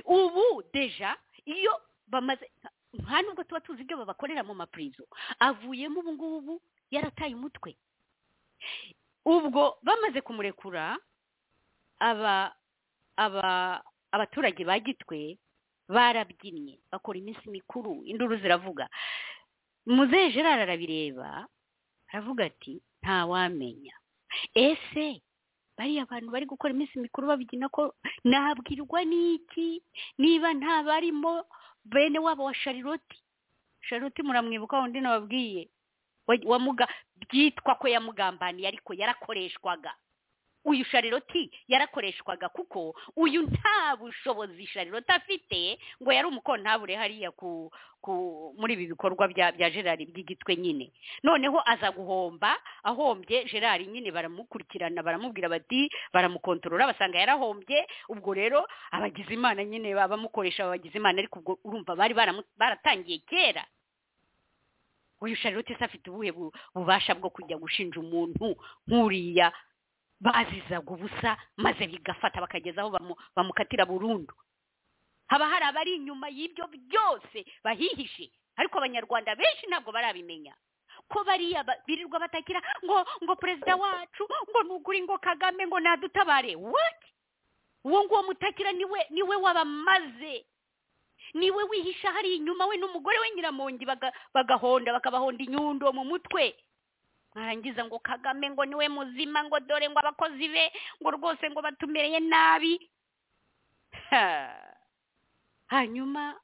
ubu deja iyo bamaze nta nubwo tuba tuzi ibyo babakorera mu mapurizo avuyemo ubu ngubu yarataye umutwe ubwo bamaze kumurekura aba aba abaturage ba gitwe barabyinnye bakora iminsi mikuru induru ziravuga muzehe gerard arabireba aravuga ati ntawamenya ese bariya bantu bari gukora iminsi mikuru babibyina ko nabwirwa n'iki niba nta barimo bene wabo wa shariroti shariroti muramwibuka undi nababwiye byitwa ko yamugambaniye ariko yarakoreshwaga uyu shariroti yarakoreshwaga kuko uyu nta bushobozi shariroti afite ngo yari umukontabure hariya ku ku muri ibi bikorwa bya bya gerard by'igitwe nyine noneho aza guhomba ahombye gerard nyine baramukurikirana baramubwira bati baramukontorora basanga yarahombye ubwo rero abagize imana nyine bamukoresha abagize imana ariko ubwo urumva bari baratangiye kera uyu shariroti se afite ubuhe bubasha bwo kujya gushinja umuntu nk'uriya bazizaga ubusa maze bigafata bakageza aho bamukatira burundu haba hari abari inyuma y'ibyo byose bahihishe ariko abanyarwanda benshi ntabwo barabimenya ko bariya birirwa batakira ngo ngo perezida wacu ngo nugure ngo kagame ngo nadutabare wati uwo nguwo mutakira niwe niwe wabamaze niwe wihisha hari inyuma we n'umugore we nyiramongi bagahonda bakabahonda inyundo mu mutwe mwarangiza ngo kagame ngo niwe muzima ngo dore ngo abakozi be ngo rwose ngo batumereye nabi hanyuma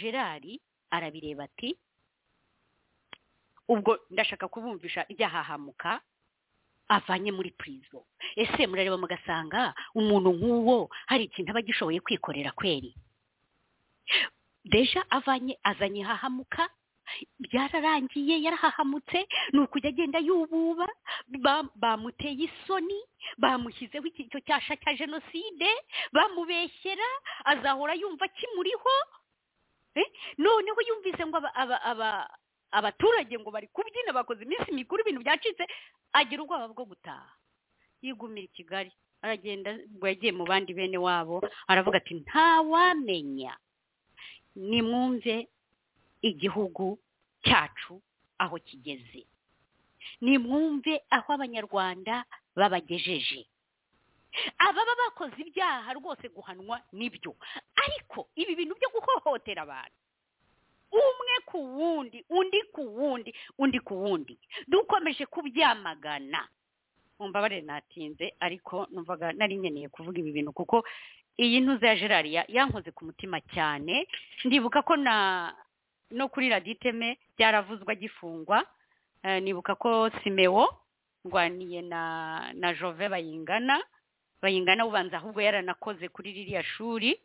gerard arabireba ati ubwo ndashaka kubumvisha ryahahamuka avanye muri purizo ese murareba mugasanga umuntu nk'uwo hari ikintu aba agishoboye kwikorera kweri deja avanye azanye hahamuka byararangiye yarahahamutse ni ukujya agenda yububa bamuteye isoni bamushyizeho icyiciro cyasha cya jenoside bamubeshyera azahora yumva kimuriho noneho yumvise ngo abaturage ngo bari kubyina bakoze iminsi mikuru ibintu byacitse agira ubwoba bwo gutaha yigumira i kigali aragenda ubwo yagiye mu bandi bene wabo aravuga ati ntawamenya nimwumve igihugu cyacu aho kigeze nimwumve aho abanyarwanda babagejeje ababa bakoze ibyaha rwose guhanwa nibyo ariko ibi bintu byo guhohotera abantu umwe ku wundi undi ku wundi undi ku wundi dukomeje kubyamagana mumbabarire natinze ariko numvaga nari nkeneye kuvuga ibi bintu kuko iyi ntuze ya gerard yankoze ku mutima cyane ndibuka ko na no kuri radiyo iteme byaravuzwe agifungwa nibuka ko simewo ndwaniye na na jove bayingana bayingana ubanza ahubwo yaranakoze kuri ririya shuri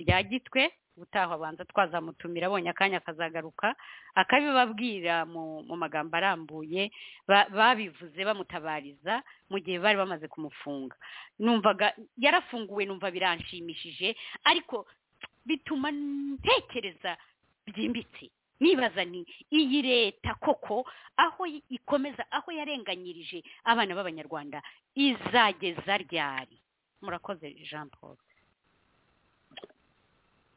rya gitwe ubutaha abanza twazamutumira abonye akanya akazagaruka akabibabwira mu magambo arambuye babivuze bamutabariza mu gihe bari bamaze kumufunga numvaga yarafunguwe numva biranshimishije ariko bituma ntekereza byimbitse nibaza ni iyi leta koko aho ikomeza aho yarenganyirije abana b'abanyarwanda izageza ryari murakoze jean paul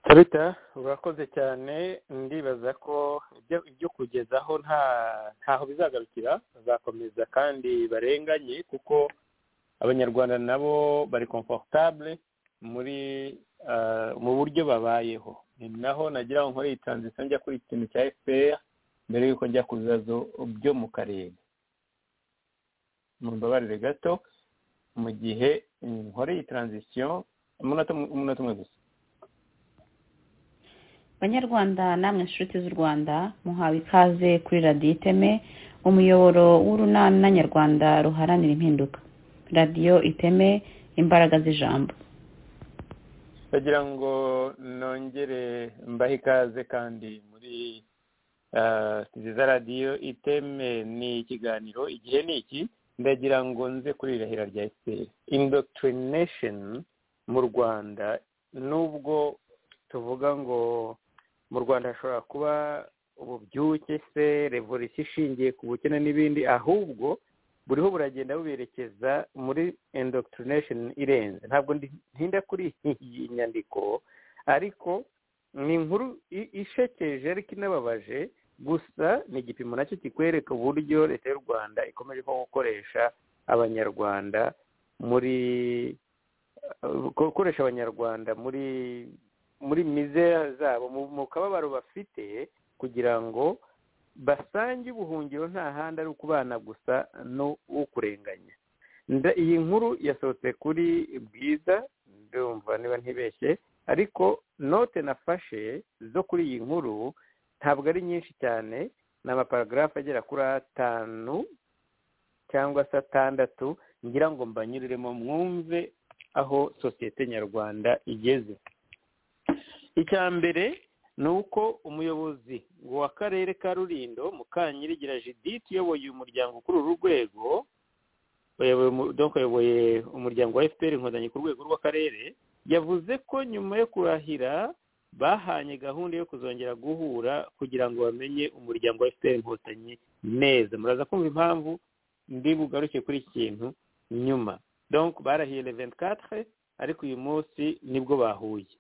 tarita urakoze cyane ndibaza ko ibyo kugezaho ntaho bizagarukira bazakomeza kandi barenganye kuko abanyarwanda nabo bari komforutabure muri mu buryo babayeho ni naho nagira ngo nkore iyi taranzisiyo njya kuri iki kintu cya efuperi mbere y'uko njya ku bibazo byo mu karere mu mbabarire gato mu gihe nkore iyi taranzisiyo umunota umwe gusa banyarwanda namwe inshuti z'u rwanda muhawe ikaze kuri radiyo iteme umuyoboro w'urunana nyarwanda ruharanira impinduka radiyo iteme imbaraga z'ijambo bagira ngo nongere mbahe ikaze kandi muri nziza radiyo iteme ni ikiganiro igihe ni iki ndagira ngo nze kuri irahira rya efuperi indoctrination mu rwanda nubwo tuvuga ngo mu rwanda hashobora kuba ububyuke se revolisiyo ishingiye ku bukene n'ibindi ahubwo buriho buragenda buberekeza muri indoctrination irenze ntabwo ntinda kuri iyi nyandiko ariko ni inkuru i- ishekeje ariko inababaje gusa ni igipimo nacyo kikwereka uburyo leta y'u rwanda ikomeje nko gukoresha abanyarwanda muri eh, gukoresha abanyarwanda muri muri mizeya zabo mu- mu kababaro bafite kugira ngo basange ubuhungiro nta handi ari ukubana gusa no ukurenganya Nda- iyi nkuru yasohotse kuri bwiza ndumva niba ntibeshye ariko note nafashe zo kuri iyi nkuru ntabwo ari nyinshi cyane ni amaparagarafu agera kuri atanu cyangwa se atandatu ngira ngo mbanyuriremo mwumve aho sosiyete nyarwanda igeze icya mbere ni uko umuyobozi w'akarere ka rurindo mukanyirigira judith uyoboye umuryango kuri uru rwego uyoboye umu- donc uyoboye umuryango wa fpr inkotanyi ku rwego rw'akarere yavuze ko nyuma yo kurahira bahanye gahunda yo kuzongera guhura kugira ngo bamenye umuryango wa fpr inkotanyi neza muraza kumva impamvu ndi bugaruke kuri iki kintu nyuma donc barahiye le 24 ariko uyu munsi nibwo bahuye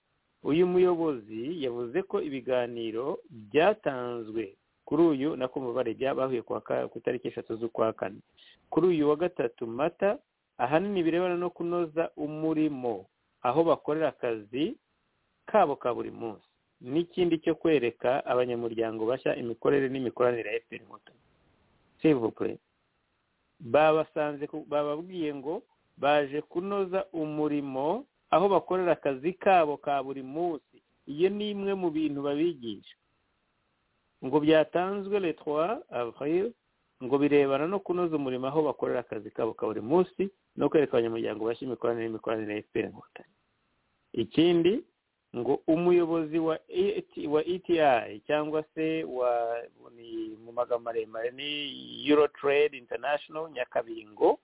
uyu muyobozi yavuze ko ibiganiro byatanzwe kuri uyu nakumva barebye bahuye ku wa ka- ku itariki eshatu z'ukwa kane kuri uyu wa gatatu mata ahanini birebana no kunoza umurimo aho bakorera akazi kabo ka buri munsi n'ikindi cyo kwereka abanyamuryango bashya imikorere n'imikoranire ya fpr inkotanyi sivuple babasanze ku- bababwiye ngo baje kunoza umurimo aho bakorera akazi kabo ka buri munsi iyo ni imwe mu bintu babigisha ngo byatanzwe letwa avril ngo birebana no kunoza umurimo aho bakorera akazi kabo ka buri munsi no kwereka abanyamuryango bashya imikoranire n'imikoranire ya fpr inkotanyi ikindi ngo umuyobozi wa ET- wa eti cyangwa se wa ni mu magambo maremare ni euro trade international nyakabingo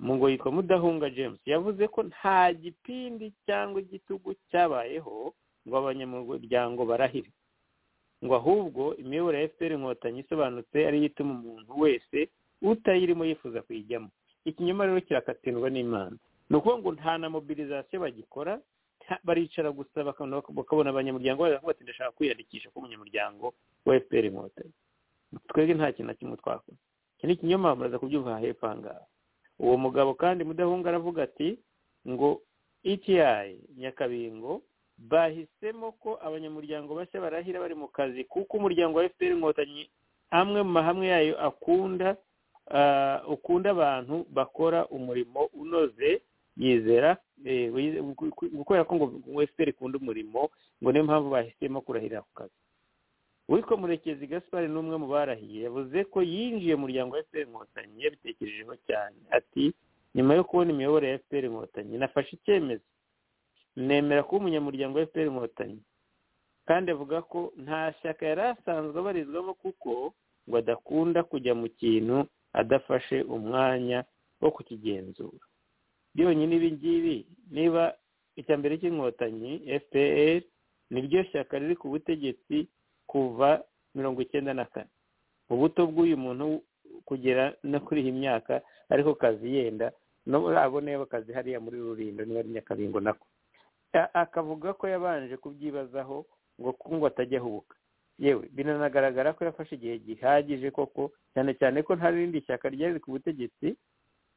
mu ngo yitwa mudahunga james yavuze ko nta gipindi cyangwa igitugu cyabayeho ngo abanyamuryango barahire ngo ahubwo imiyoboro ya fpr inkotanyi isobanutse ariyo ituma umuntu wese utayirimo yifuza kuyijyamo ikinyoma rero kirakatirwa n'imana ni ukuvuga ngo nta na mobilizasiyo bagikora nta- baricara gusa bakabona bakabona abanyamuryango baje kuvuga bati ndashaka kwiyandikisha kuba umunyamuryango wa fpr inkotanyi twebwe nta kintu na kimwe twakoze iki ni ikinyoma muraza kubyumva hepfo aha ngaha uwo mugabo kandi mudahunga aravuga ati ngo eti nyakabingo bahisemo ko abanyamuryango bashya barahira bari mu kazi kuko umuryango wa fpr inkotanyi amwe mu mahame yayo akunda ah, ukunda abantu bakora umurimo unoze yizera eh, wize- ku- ku- kubera ko ngo ngo fpr ikunda umurimo ngo niyo mpamvu bahisemo kurahirira ku kazi witwa murekezi gaspar ni umwe mu barahiye yavuze ko yinjiye mu muryango wa fpr inkotanyi yabitekerejeho cyane ati nyuma yo kubona imiyoborere ya fpr inkotanyi nafashe icyemezo nemera kuba umunyamuryango wa fpr inkotanyi kandi avuga ko nta shyaka yari asanzwe abarizwamo kuko ngo adakunda kujya mu kintu adafashe umwanya wo kukigenzura byonyine ibi ngibi niba icya mbere cy'inkotanyi fpr niryo shyaka riri ku butegetsi kuva mirongo icyenda na kane ubuto bw'uyu muntu kugera no kuri iyi myaka ariko kazi yenda no abo niba kazi hariya muri rurindo niba ari nyakabingo nako A- akavuga ko yabanje kubyibazaho ngo ku- ngo atajya ahubuka yewe binanagaragara ko yafashe igihe gihagije koko cyane cyane ko nta rindi shyaka ryari ku butegetsi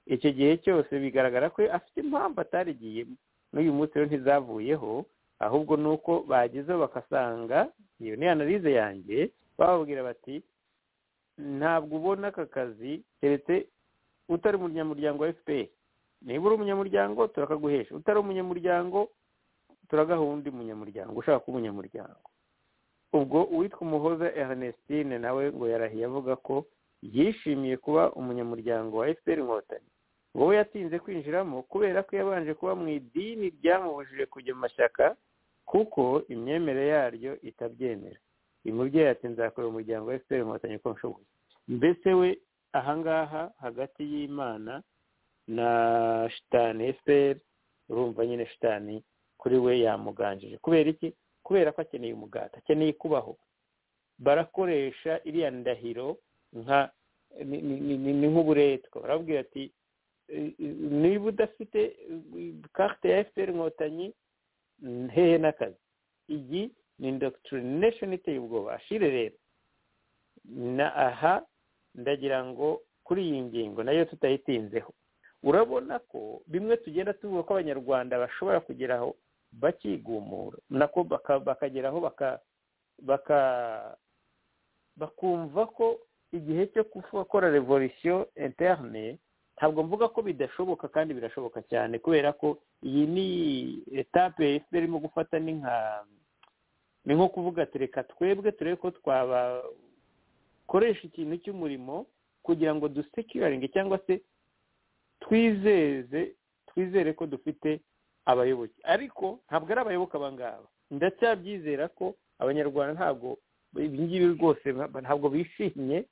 icyo gihe cyose bigaragara ko afite impamvu atarigiyemo n'uyu munsi rero ntizavuyeho ahubwo ni uko bagezeho bagasanga iyo ni analize yanjye bababwira bati ntabwo ubona aka kazi keretse utari umunyamuryango wa fpr niba uri umunyamuryango turakaguhesha utari umunyamuryango turagaha undi munyamuryango ushaka kuba umunyamuryango ubwo uwitwa umuhoza ernestine nawe ngo yarahiye avuga ko yishimiye kuba umunyamuryango wa fpr inkotanyi ngo we yatinze kwinjiramo kubera ko yabanje kuba mu idini ryamubujije kujya mu mashyaka kuko imyemerere yaryo itabyemera uyu mubyeyi ati nzakorera umuryango wa fpr inkotanyi uko nshoboye mbese we ahangaha hagati y'imana na shitani fpr urumva nyine shitani kuri we yamuganjije kubera iki kubera ko akeneye umugati akeneye kubaho barakoresha iriya ndahiro nka ni ni- ni- ni- ni nk'uburetwa barabwira ati "Eh, eh, niba udafite eh, carte ya fpr inkotanyi hehe n'akazi iyi ni indoctrination iteye ubwoba ashire rero na aha ndagira ngo kuri iyi ngingo nayo tutayitinzeho urabona ko bimwe tugenda tuvuga ko abanyarwanda bashobora kugeraho bakigumura nako bakageraho baka bakumva ko igihe cyo gukora revolisiyo interne ntabwo mvuga ko bidashoboka kandi birashoboka cyane kubera ko iyi ni etape efuperi irimo gufata ni nka ni nko kuvuga ati reka twebwe turebe ko twabakoresha ikintu cy'umurimo kugira ngo dusekiraringe cyangwa se twizeze twizere ko dufite abayoboke ariko ntabwo ari abayoboke abangaba ndacyabyizera ko abanyarwanda ntabwo ibi ngibi rwose ntabwo bishimye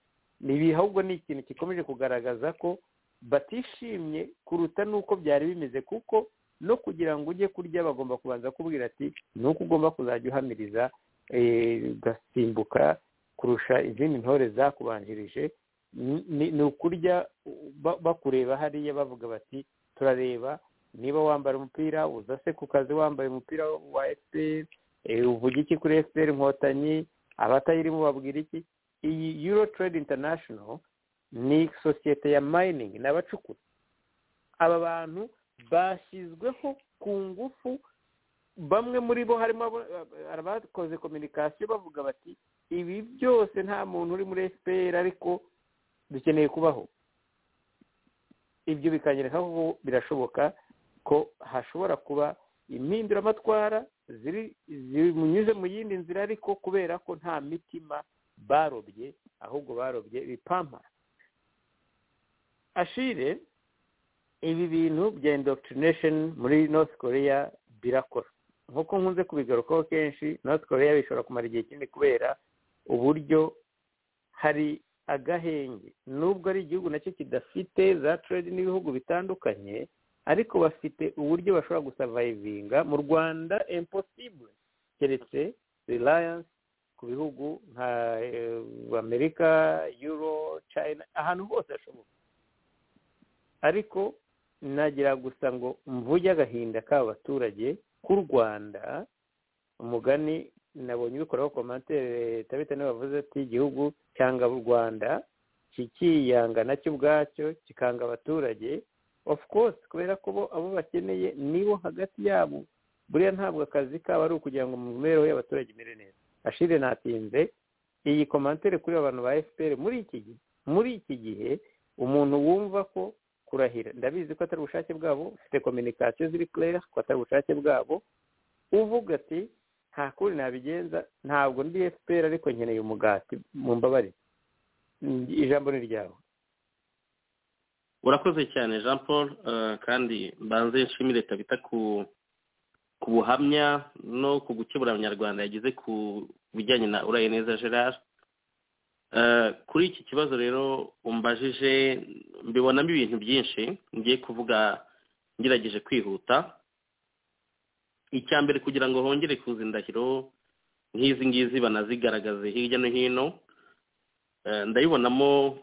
ibi ahubwo ni ikintu gikomeje kugaragaza ko batishimye kuruta n'uko byari bimeze kuko no kugira ngo ujye kurya bagomba kubanza kubwira ati ni uko ugomba kuzajya uhamiriza ugasimbuka kurusha izindi ntore zakubanjirije ni ukurya bakureba hariya bavuga bati turareba niba wambara umupira uza se ku kazi wambaye umupira wa efuperi uvuga iki kuri efuperi inkotanyi abatayirimo babwira iki iyi euro trade international ni sosiyete ya mayiningi n'abacukura aba bantu bashyizweho ku ngufu bamwe muri bo harimo abakoze kominikasiyo bavuga bati ibi byose nta muntu uri muri efuperi ariko dukeneye kubaho ibyo bikanyereka ko birashoboka ko hashobora kuba impinduramatwara zimunyuze mu yindi nzira ariko kubera ko nta mitima barobye ahubwo barobye ibipampa ashire ibi bintu bya indoctrination muri north korea birakora nk'uko nkunze kubigarukaho kenshi north korea bishobora kumara igihe kinini kubera uburyo hari agahenge nubwo ari igihugu nacyo kidafite za trade n'ibihugu bitandukanye ariko bafite uburyo bashobora gusavayivinga mu rwanda impossible keretse reliance ku bihugu nka amerika euro china ahantu hose hashoboka ariko nagira gusa ngo mvuge agahinda k'aba baturage k'u rwanda umugani nabonye ubikoraho komantere tabita niba bavuze ati igihugu cyanga u rwanda kikiyanga nacyo ubwacyo kikanga abaturage of course kubera ko bo abo bakeneye nibo hagati yabo buriya ntabwo akazi kabo ari ukugira ngo mu mibereho y'abaturage imere neza ashire natinze iyi komantere kuri abantu ba fpr muri iki gihe muri iki gihe umuntu wumva ko kurahira ndabizi ko atari ubushake bwabo ufite kominikasiyo ziri kurera ko atari ubushake bwabo uvuga ati nta kuri nabigenza ntabwo ndi fpr ariko nkeneye umugati mu mbabare ijambo ni ryawe urakoze cyane jean paul kandi mbanze nshimire tabita ku buhamya no ku gukemura abanyarwanda yageze ku bijyanye na uraye neza gerard kuri iki kibazo rero umbajije mbibonamo ibintu byinshi ngiye kuvuga ngerageje kwihuta icya mbere kugira ngo hongere kuza indahiro nk'izi ngizi banazigaragaze hirya no hino ndabibonamo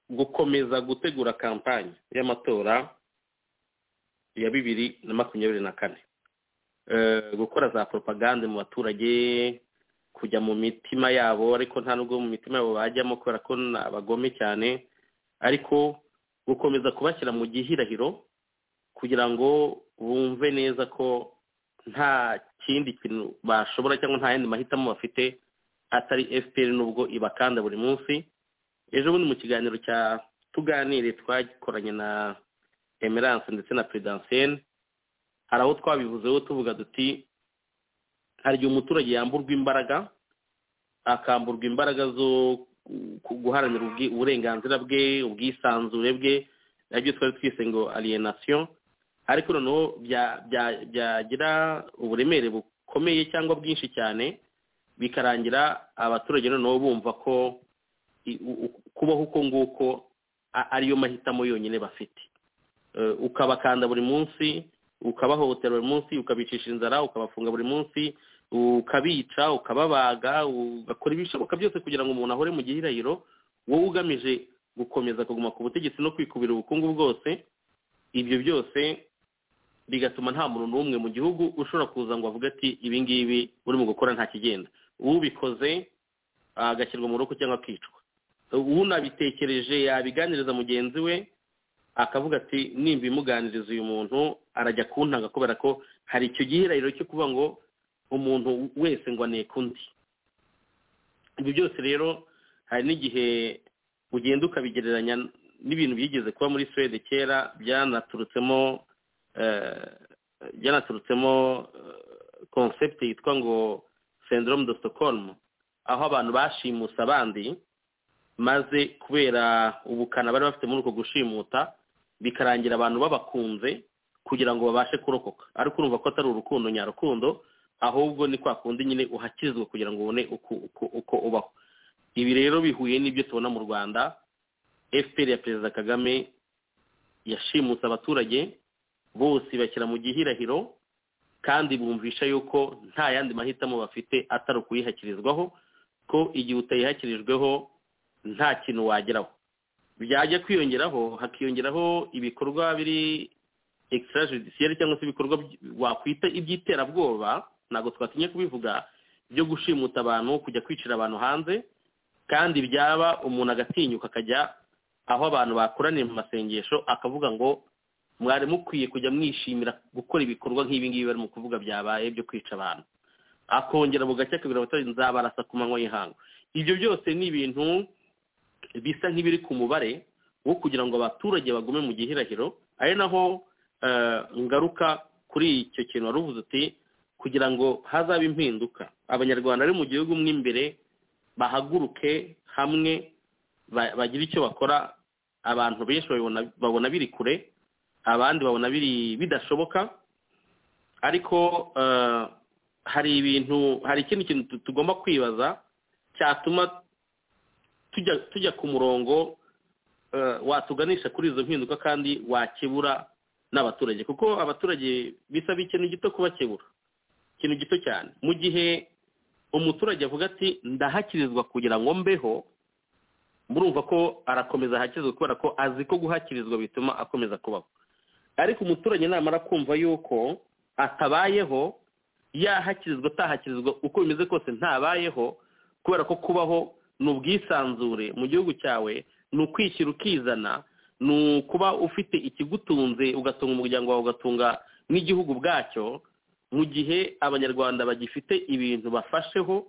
gukomeza gutegura kampani y'amatora ya bibiri na makumyabiri na kane gukora za poropagande mu baturage kujya mu mitima yabo ariko nta nubwo mu mitima yabo bajyamo kubera ko ni abagome cyane ariko gukomeza kubashyira mu gihirahiro kugira ngo bumve neza ko nta kindi kintu bashobora cyangwa nta yandi mahitamo bafite atari fpr nubwo ibakanda buri munsi ejo bundi mu kiganiro cya tuganire twakoranye na emerance ndetse na peredansiyeni hari aho twabivuzeho tuvuga duti hari igihe umuturage yamburwa imbaraga akamburwa imbaraga zo guharanira uburenganzira bwe ubwisanzure bwe nabyo twari twise ngo alienation ariko noneho byagira uburemere bukomeye cyangwa bwinshi cyane bikarangira abaturage noneho bumva ko kubaho uko nguko ariyo mahitamo yonyine bafite ukabakanda buri munsi ukabahohotera buri munsi ukabicisha inzara ukabafunga buri munsi ukabica ukababaga ugakora ibishoboka byose kugira ngo umuntu ahore mu gihirahiro wowe ugamije gukomeza kuguma ku butegetsi no kwikubira ubukungu bwose ibyo byose bigatuma nta muntu n'umwe mu gihugu ushobora kuza ngo avuge ati ibi ngibi urimo gukora nta kigenda ubikoze agashyirwa mu rugo cyangwa akicwa unabitekereje yabiganiriza mugenzi we akavuga ati nimba imuganiriza uyu muntu arajya kuntanga kubera ko hari icyo gihirahiro cyo kuvuga ngo umuntu wese ngo aneka undi ibi byose rero hari n'igihe ugenda ukabigereranya n'ibintu byigeze kuba muri suwede kera byanaturutsemo byanaturutsemo konsepti yitwa ngo senderome do Stockholm aho abantu bashimusa abandi maze kubera ubukana bari bafite muri uko gushimuta bikarangira abantu babakunze kugira ngo babashe kurokoka ariko urumva ko atari urukundo nyarukundo ahubwo ni kwa kundi nyine uhakizwa kugira ngo ubone uko ubaho ibi rero bihuye n'ibyo tubona mu rwanda fpr ya perezida kagame yashimutse abaturage bose bashyira mu gihirahiro kandi bumvisha yuko nta yandi mahitamo bafite atari ukuyihakirizwaho ko igihe utayihakirijweho nta kintu wageraho byajya kwiyongeraho hakiyongeraho ibikorwa biri extrajudiciaire cyangwa se ibikorwa wakwita iby'iterabwoba ntabwo twatinye kubivuga byo gushimuta abantu kujya kwicira abantu hanze kandi byaba umuntu agatinyuka akajya aho abantu bakoraniye mu masengesho akavuga ngo mwari mukwiye kujya mwishimira gukora ibikorwa nk'ibi ngibi bari mu kuvuga byabaye byo kwica abantu akongera bugacya akabwira abaturage nzabarasa ku manywa y'ihangu ibyo byose ni ibintu bisa nk'ibiri ku mubare wo kugira ngo abaturage bagume mu gihirahiro ari naho ngaruka kuri icyo kintu wari uvuze uti kugira ngo hazabe impinduka abanyarwanda bari mu gihugu mo imbere bahaguruke hamwe bagire icyo bakora abantu benshi babona biri kure abandi babona biri bidashoboka ariko hari ibintu hari ikindi kintu tugomba kwibaza cyatuma tujya tujya ku murongo watuganisha kuri izo mpinduka kandi wakebura n'abaturage kuko abaturage bisaba ikintu gito kubakebura ikintu gito cyane mu gihe umuturage avuga ati ndahakirizwa kugira ngo mbeho murumva ko arakomeza ahakirizwa kubera ko azi ko guhakirizwa bituma akomeza kubaho ariko umuturage namara kumva yuko atabayeho yahakirizwa atahakirizwa uko bimeze kose ntabayeho kubera ko kubaho ni ubwisanzure mu gihugu cyawe ni ukwishyira ukizana ni ukuba ufite ikigutunze ugatunga umuryango wawe ugatunga n'igihugu bwacyo mu gihe abanyarwanda bagifite ibintu bafasheho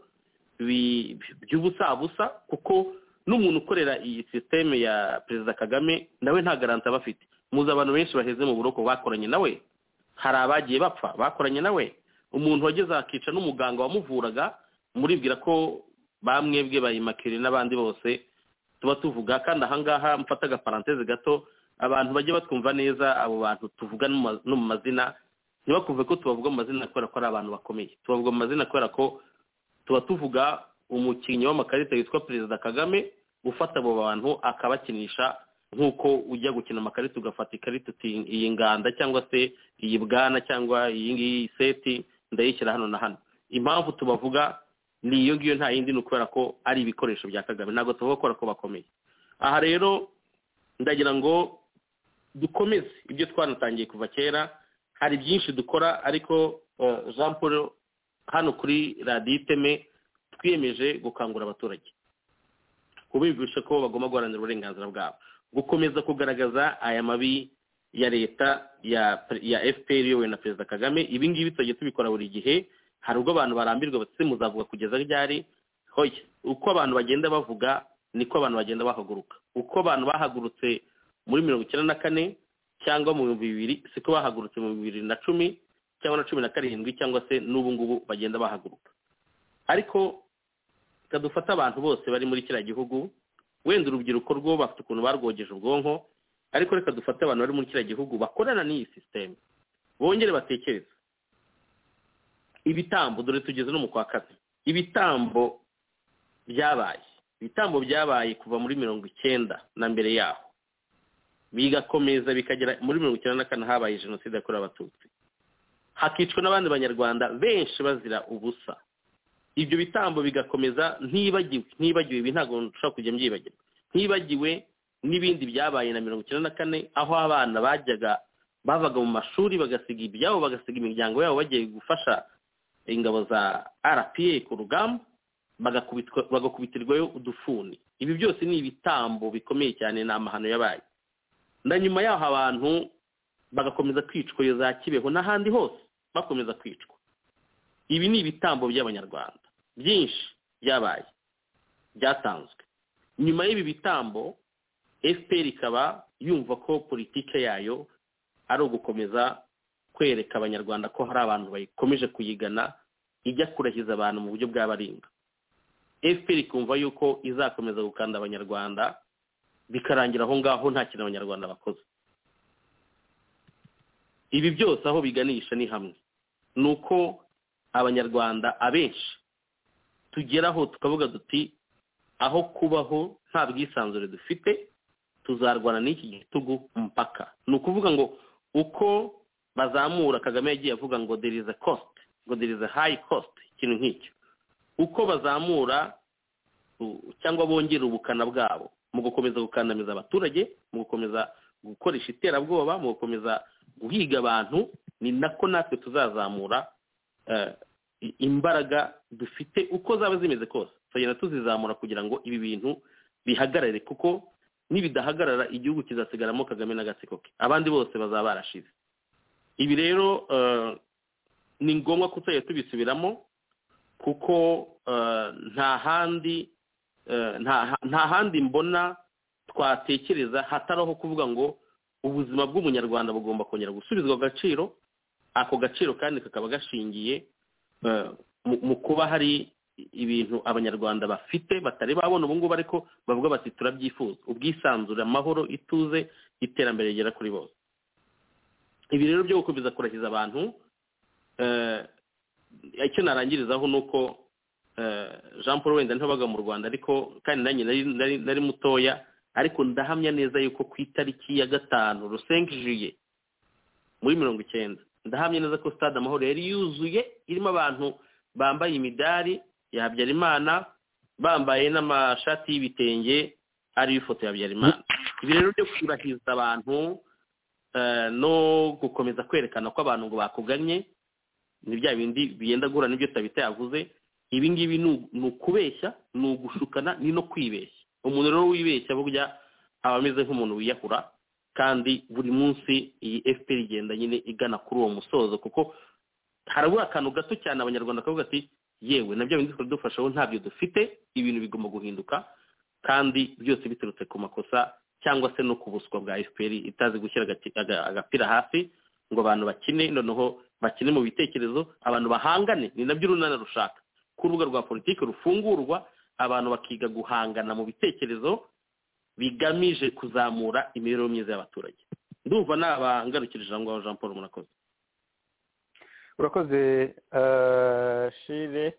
by'ubusabusa kuko n'umuntu ukorera iyi sisiteme ya perezida kagame nawe nta garanti aba afite muzi abantu benshi baheze mu buroko bakoranye nawe hari abagiye bapfa bakoranye nawe umuntu wageze akica n'umuganga wamuvuraga muribwira ko bamwebwe bayimakire n'abandi bose tuba tuvuga kandi ahangaha mfata agaparanteze gato abantu bajya batwumva neza abo bantu tuvuga no mu mazina ntibakumve ko tubavuga mu mazina kubera ko ari abantu bakomeye tubavuga mu mazina kubera ko tuba tuvuga umukinnyi w'amakarita witwa perezida kagame ufata abo bantu akabakinisha nk'uko ujya gukina amakarita ugafata ikarita uti iyi nganda cyangwa se iyi bwana cyangwa iyi ngiyi seti ndayishyira hano na hano impamvu tubavuga ni iyo ngiyo nta yindi ni ukubera ko ari ibikoresho bya kagame ntabwo tuvuga kubera ko bakomeye aha rero ndagira ngo dukomeze ibyo twanatangiye kuva kera hari byinshi dukora ariko jean paul hano kuri radiyo iteme twiyemeje gukangurira abaturage kubibwisha ko bagomba guharanira uburenganzira bwabo gukomeza kugaragaza aya mabi ya leta ya fpr iyobowe na perezida kagame ibi ngibi tuzajya tubikora buri gihe hari ubwo abantu barambirwa batse muzavuga kugeza ryari hoya uko abantu bagenda bavuga niko abantu bagenda bahaguruka uko abantu bahagurutse muri mirongo icyenda na kane cyangwa mu bihumbi bibiri siko bahagurutse mu bibiri na cumi cyangwa na cumi na karindwi cyangwa se n'ubu ngubu bagenda bahaguruka ariko dufate abantu bose bari muri kiriya gihugu wenda urubyiruko rwo bafite ukuntu barwogeje ubwonko ariko reka dufate abantu bari muri kiriya gihugu bakorana n'iyi sisiteme bongere batekereze ibitambo dore tugeze no mu kwa kane ibitambo byabaye ibitambo byabaye kuva muri mirongo icyenda na mbere yaho bigakomeza bikagera muri mirongo icyenda na kane habaye jenoside yakorewe abatutsi hakicwa n'abandi banyarwanda benshi bazira ubusa ibyo bitambo bigakomeza ntibagiwe ntibagiwe ibi ntabwo nshobora kujya mbyibagirwa ntibagiwe n'ibindi byabaye na mirongo icyenda na kane aho abana bajyaga bavaga mu mashuri bagasiga ibyabo bagasiga imiryango yabo bagiye gufasha ingabo za rpa ku rugamba bagakubitwa- bagakubitirwayo udufuni ibi byose ni ibitambo bikomeye cyane ni amahano yabaye na nyuma yaho abantu bagakomeza kwicwa iyo za kibeho n'ahandi hose bakomeza kwicwa ibi ni ibitambo by'abanyarwanda byinshi byabaye byatanzwe nyuma y'ibi bitambo fpr ikaba yumva ko politike yayo ari ugukomeza kwereka abanyarwanda ko hari abantu bayikomeje kuyigana ijya kurahiza abantu mu buryo bw'abaringa fpr ikumva yuko izakomeza gukanda abanyarwanda bikarangira aho ngaho nta kintu abanyarwanda bakoze ibi byose aho biganisha ni hamwe ni uko abanyarwanda abenshi tugeraho tukavuga duti aho kubaho nta bwisanzure dufite tuzarwana n'iki gitugu mpaka ni ukuvuga ngo uko bazamura kagame yagiye avuga ngo there is a cost ngo there is a high cost ikintu nk'icyo uko bazamura u- cyangwa bongera ubukana bwabo mu gukomeza gukandamiza abaturage mu gukomeza gukoresha iterabwoba mu gukomeza guhiga abantu ni nako natwe tuzazamura eh, i- imbaraga dufite uko zaba zimeze kose tuzagenda tuzizamura kugira ngo ibi bintu bihagarare kuko nibidahagarara igihugu kizasigaramo kagame n'agatsiko ke abandi bose bazaba barashize ibi rero eh, ni ngombwa ko tuzajya tubisubiramo kuko eh, nta handi eh, nta nta handi mbona twatekereza hatari aho kuvuga ngo ubuzima bw'umunyarwanda bugomba kongera gusubizwa agaciro ako gaciro kandi kakaba gashingiye eh, mu- mu kuba hari ibintu abanyarwanda bafite batari babona ubu ngubu ariko bavuga bati turabyifuza ubwisanzure amahoro ituze iterambere rigera kuri bose ibi rero byo gukomeza kurahiza abantu eh, icyo narangirizaho ni uko eh, jean paul wenda ntibaga mu rwanda ariko kandi nanjye nari- nari- nari mutoya ariko ndahamya neza yuko ku itariki ya gatanu rusenke juye muri mirongo icyenda ndahamya neza ko stade amahoro yari yuzuye irimo abantu bambaye imidari ya habyarimana bambaye n'amashati y'ibitenge ariyo ifoto ya habyarimana ibi rero byo kurahiza abantu eh, no gukomeza kwerekana ko abantu ngo bakuganye ni bya bindi biyenda guhura n'ibyo tabita yavuze ibi ngibi ni u- ni ukubeshya ni ugushukana ni no kwibeshya umuntu rero wibeshya burya aba ameze nk'umuntu wiyahura kandi buri munsi iyi fpr igenda nyine igana kuri uwo musozo kuko harabura akantu gato cyane abanyarwanda bakavuga ati yewe na bya bindi twari dufasheho ntabyo dufite ibintu bigomba guhinduka kandi byose biturutse ku makosa cyangwa se no ku buswa bwa fpr itazi gushyira agati- aga- agapira hasi ngo abantu bakine noneho bakine mu bitekerezo abantu bahangane ni nabyo urunana rushaka ku rubuga rwa politiki rufungurwa abantu bakiga guhangana mu bitekerezo bigamije kuzamura imibereho myiza y'abaturage ndumva nabangarukirije aho ngaho jean paul murakoze urakoze eh, shire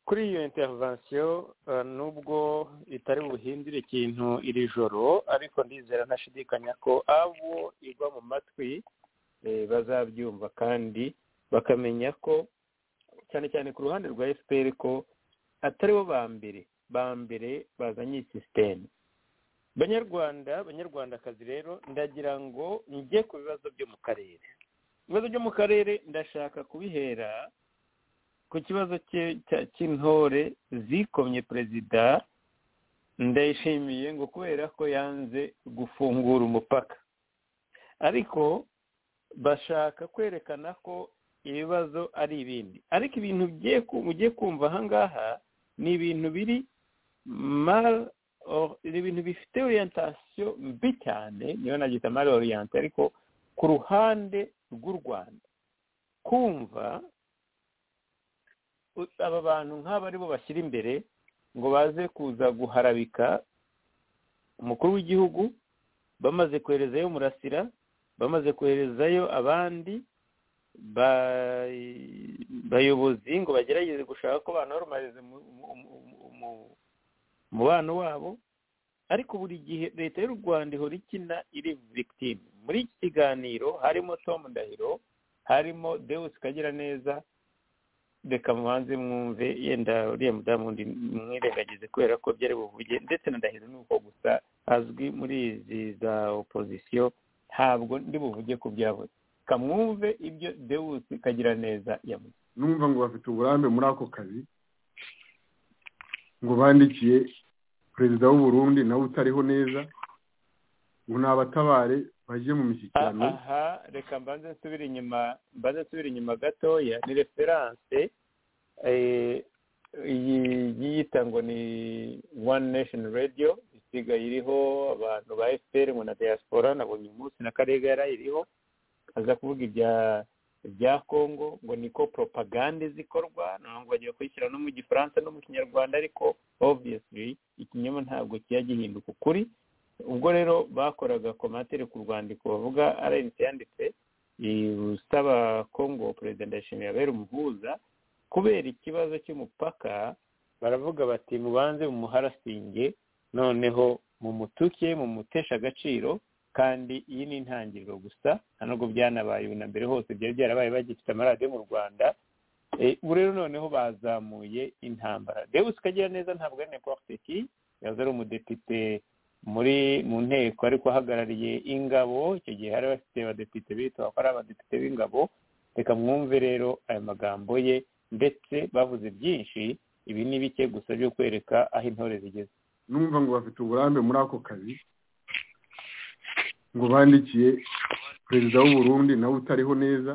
kuri iyo intervention eh, nubwo itari buhindure ikintu iri joro ariko ndizera ntashidikanya ko abo igwa mu matwi eh, bazabyumva kandi bakamenya ko cyane cyane ku ruhande rwa fpr ko atari bo ba mbere ba mbere bazanye iyi sisiteme banyarwanda banyarwandakazi rero ndagira ngo njye ku bibazo byo mu karere ibibazo byo mu karere ndashaka kubihera ku kibazo cye- cya- cy'intore zikomye perezida ndayishimiye ngo kubera ko yanze gufungura umupaka ariko bashaka kwerekana ko ibibazo ari ibindi ariko ibintu bigiye ku- mugiye kumva aha ngaha ni ibintu biri mal or- ni ibintu bifite orientasiyo mbi cyane niyo nabyita mal oriyante ariko ku ruhande rw'u rwanda kumva u- aba bantu nk'aba ari bo bashyira imbere ngo baze kuza guharabika umukuru w'igihugu bamaze koherezayo murasira bamaze koherezayo abandi ba- bayobozi ngo bagerageze gushaka ko banoromarize mu- mu- mu- mu- umubano wabo ariko buri gihe leta y'u rwanda ihora ikina iri victim muri iki kiganiro harimo tom ndahiro harimo deus kagira neza reka mubanze mwumve yenda uriya mudamu wundi mwirengagize kubera ko byari buvuge ndetse na ndahiro ni uko gusa azwi muri izi za opozisiyo ntabwo ndi buvuge ku byavuze kamwumve ibyo dewusi kagira neza yavuze numva ngo bafite uburambe muri ako kazi ngo bandikiye perezida w'u Burundi nawe utariho neza ngo ni abatabare bajye mu mishyikirano aha reka mbanze nsubire inyuma mbanze nsubire inyuma gatoya ni referanse iyi yiyita ngo ni one nation radio isigaye iriho abantu ba fpr ngo na diaspora nabonye umunsi na karega yarayiriho aza kuvuga ibya bya kongo ngo niko propagande zikorwa ntabwo bagiye kuyishyira no mu gifaransa no mu kinyarwanda ariko obviously ikinyoma ntabwo kijya gihinduka ukuri ubwo rero bakoraga komantere ku rwandiko bavuga rnc yanditse usaba kongo perezida ndayishimiye abera umuhuza kubera ikibazo cy'umupaka baravuga bati mubanze mumuharasinge noneho mumutuke mumutesha agaciro kandi iyi ni intangiriro gusa nta nubwo byanabaye ubu na mbere hose byari byarabaye bagifite amaradiyo mu rwanda ubu rero noneho bazamuye intambara dewusi ukagira neza ntabwo ari neporitiki yahoze ari umudepite muri mu nteko ariko ahagarariye ingabo icyo gihe hari bafite abadepite bitwa ko ari abadepite b'ingabo reka mwumve rero aya magambo ye ndetse bavuze byinshi ibi ni bike gusa byo kwereka aho intore zigeze numva ngo bafite uburambe muri ako kazi ngo bandikiye perezida w'u Burundi nawe utariho neza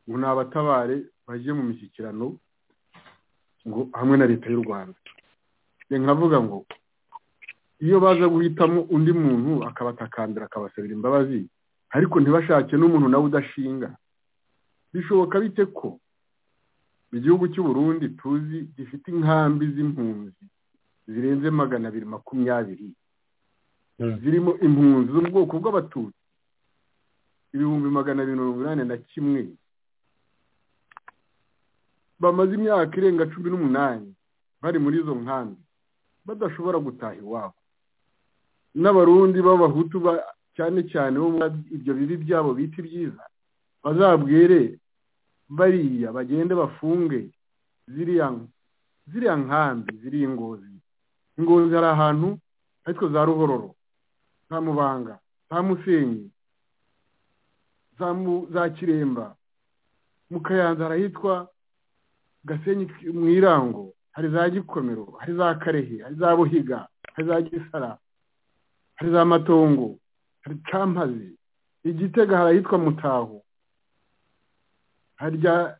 ngo ni abatabare bajye mu mishyikirano ngo hamwe na leta y'u rwanda nkavuga ngo iyo baza guhitamo undi muntu akabatakambira akabasabira imbabazi ariko ntibashake n'umuntu nawe udashinga bishoboka bite ko igihugu cy'u Burundi tuzi gifite inkambi z'impunzi zirenze magana abiri makumyabiri zirimo impunzi z'ubwoko bw'abatutsi ibihumbi magana abiri mirongo inani na kimwe bamaze imyaka irenga cumi n'umunani bari muri izo nkambi badashobora gutaha iwabo n'abarundi b'abahutu cyane cyane bo ibyo bibi byabo bita ibyiza bazabwere bariya bagende bafunge ziriya nkambi ziriya ingozi ingozi hari ahantu ariko za ruhororo za mubanga za musenyi za kiremba mu kayanza harahitwa gasenyi mu irango hari za gikomero hari za karehe hari za buhiga hari za gisara hari za matongo hari campazi igitega harahitwa mutaho harya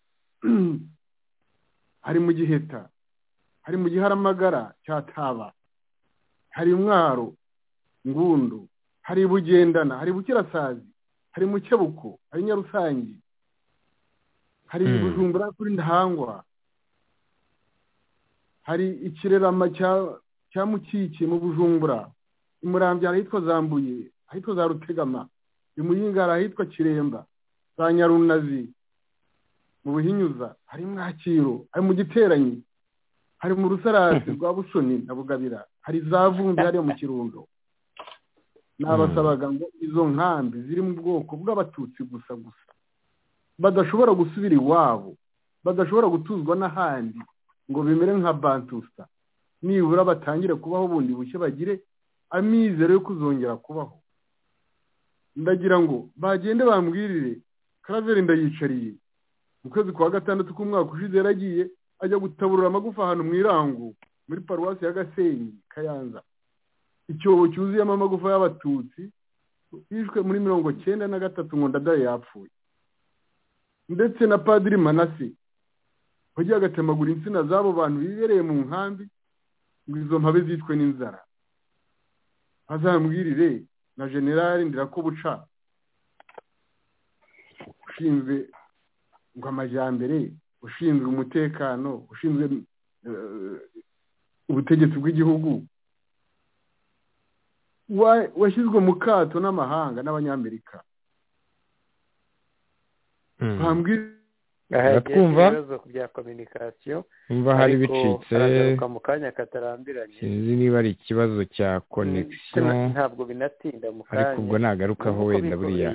hari mu giheta hari mu giharamagara cya taba hari umwaro ngundu hari bugendana hari bukirasazi hari mukebuko hari nyarusangi hari bujumbura kuri ndahangwa hari ikirerama cya mukiki mu bujumbura imurambye harahitwa zambuye ahitwa za rutegama imuyinga harahitwa kiremba za nyarunazi mu buhinyuza hari mwakiro hari mu giteranyi hari mu rusarasi rwa busoni na bugabira hari za vumbi hariya mu kirundo nabasabaga ngo izo nkambi ziri mu bwoko bw'abatutsi gusa gusa badashobora gusubira iwabo badashobora gutuzwa n'ahandi ngo bimere nka bantusa nibura batangire kubaho bundi bushya bagire amizero yo kuzongera kubaho ndagira ngo bagende bambwirire karaveri ndayicariye mu kwezi kwa gatandatu k'umwaka ushize yaragiye ajya gutaburura amagufa ahantu mu irangu muri paruwasi ya gasenyi kayanza icyobo cyuzuyemo amagufa y'abatutsi yishwe muri mirongo cyenda na gatatu ngo ndadaye yapfuye ndetse na padiri manasi wagiye agatemagura insina z'abo bantu bibereye mu nkambi ngo izo mpabe zicwe n'inzara bazambwirire na generali ndirakobuca ushinzwe ngo amajyambere ushinzwe umutekano ushinzwe ubutegetsi bw'igihugu washyizwe mu kato n'amahanga n'abanyamerika twumva mva hari bicitse mu kanya katarambiranye sinzi niba ari ikibazo cya konegisiyo ntabwo binatinda mu kanya ariko ubwo nagarukaho wenda buriya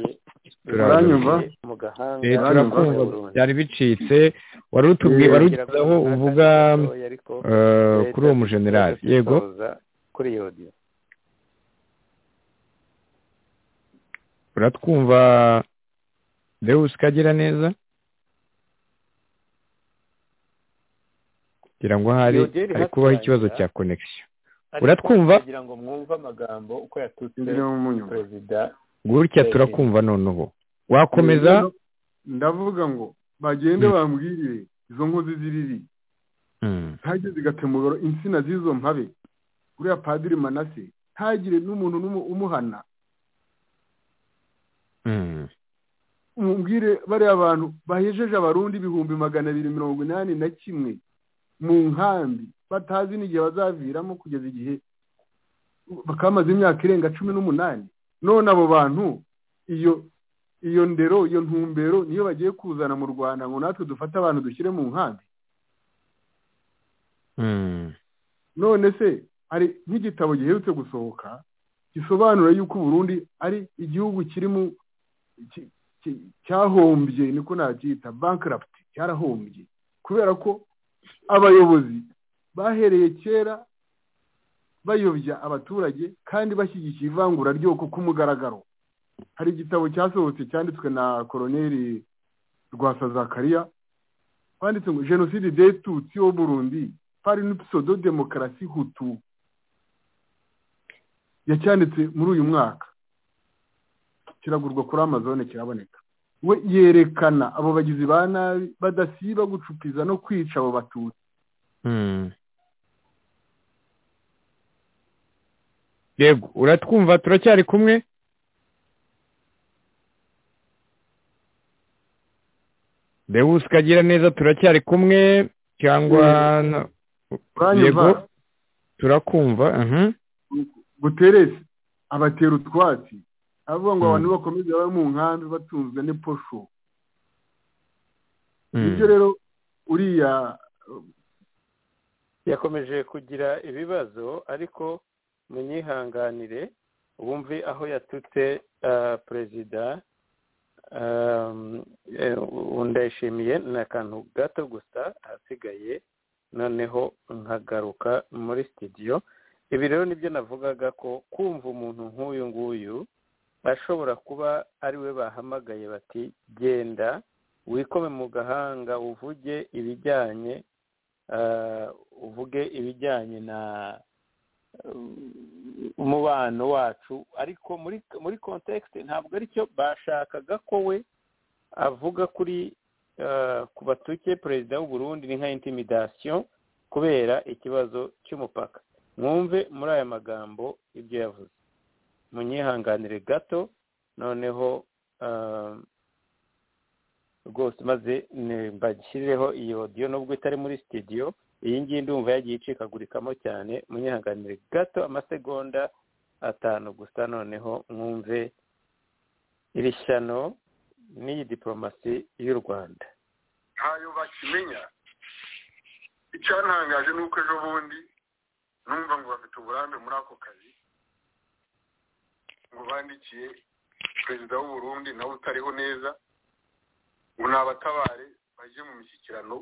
turanyumva? mu gahanga Eh, turakumva byari bicitse wari utumye wari ugezeho uvuga eh, kuri uwo mujenerali yego kuri iyo audio uratwumva deus ukagira neza kugira ngo hari hari kubaho ikibazo cya konegisiyo uratwumva kugira ngo mwumve amagambo uko yatutse perezida gutya turakumva noneho wakomeza ndavuga ngo bagende bambwirire izo nkozi ziriri ntajye zigatemura insina z'izo mpabe uriya padiri manase ntagire n'umuntu umuhana umubwire bariya bantu bahejeje abarundi ibihumbi magana abiri mirongo inani na kimwe mu nkambi batazi n'igihe bazaviramo kugeza igihe bakamaze imyaka irenga cumi n'umunani none abo bantu iyo iyo ndero iyo ntumbero niyo bagiye kuzana mu rwanda ngo natwe dufate abantu dushyire mu nkambi none se hari nk'igitabo giherutse gusohoka gisobanura yuko uburundi ari igihugu kirimo cyahombye niko nabyita bankaraputi cyarahombye kubera ko abayobozi bahereye kera bayobya abaturage kandi bashyigikiye ivangura ryoko ku mugaragaro hari igitabo cyasohotse cyanditswe na koroneri rwasazakariya banditse ngo jenoside de tutsi wo burundi pari n'upisodo demokarasi hutu yacyanditse muri uyu mwaka kiragurwa kuri amazone kiraboneka we yerekana abo bagizi ba nabi badasiba gucupiza no kwica abo batutsi yego uratwumva turacyari kumwe dewusi kagira neza turacyari kumwe cyangwa yego turakumva buteresi abatera utwatsi avuga ngo abantu bakomeze babe mu nkambi batunzwe n'iposho ibyo rero uriya yakomeje kugira ibibazo ariko munyihanganire wumve aho yatutse perezida ndayishimiye ni akantu gato gusa hasigaye noneho nkagaruka muri sitidiyo ibi rero nibyo navugaga ko kumva umuntu nk'uyu nguyu ashobora kuba ari we bahamagaye bati genda wikome mu gahanga uvuge ibijyanye uvuge ibijyanye na umubano wacu ariko muri muri kontekisite ntabwo aricyo bashakaga ko we avuga kuri ku batuke perezida w'u Burundi ni nka intimidasiyo kubera ikibazo cy'umupaka mwumve muri aya magambo ibyo yavuze munyihanganire gato noneho rwose maze mbashyirireho iyo odiyo nubwo itari muri sitidiyo iyi ngiyi ndumva yagiye icikagurikamo cyane munyihanganire gato amasegonda atanu gusa noneho mwumve iri shyano n'iyi diporomasi y'u rwanda ntayo bakimenya icyantangaje ni uko ejo bundi numva ngo bafite uburambe muri ako kazi ngo bandikiye perezida w'u Burundi nawe utariho neza ngo ni abatabare bajye mu mishyikirano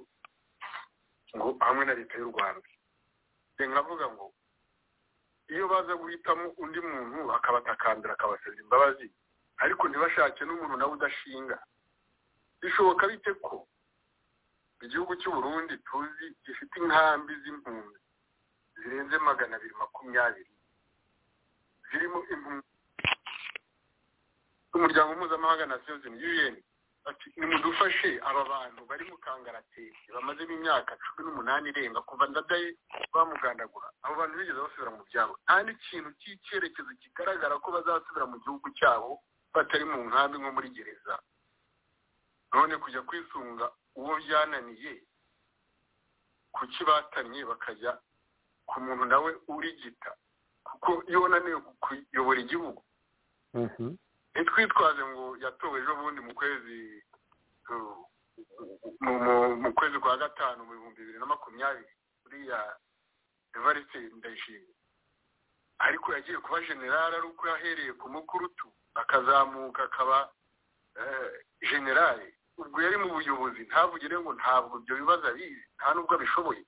ngo hamwe na leta y'u rwanda nk'avuga ngo iyo baza guhitamo undi muntu akabatakambira akabasabira imbabazi ariko ntibashake n'umuntu nawe udashinga bishoboka bite ko igihugu cy'u Burundi tuzi gifite inkambi z'impunzi zirenze magana abiri makumyabiri zirimo impunzi umuryango mpuzamahanga na siyozini un ati nimudufashe aba bantu bari mu kangaratete bamazemo imyaka cumi n'umunani irenga kuva ndadaye bamugandagura abo bantu bigeze basubira mu byabo nta n'ikintu cy'icyerekezo kigaragara ko bazasubira mu gihugu cyabo batari mu nkambi nko muri gereza none kujya kwisunga uwo byananiye kuki batanye bakajya ku muntu nawe urigita kuko iyo unaniwe kuyobora igihugu ntitwitwaze ngo yatowe ejo bundi mu kwezi mu kwezi kwa gatanu mu bihumbi bibiri na makumyabiri uriya evariste ndayishimiye ariko yagiye kuba generale ari uko yahereye ku mukurutu akazamuka akaba generale ubwo yari mu buyobozi ntavugire ngo ntabwo ibyo bibazo abizi nta nubwo abishoboye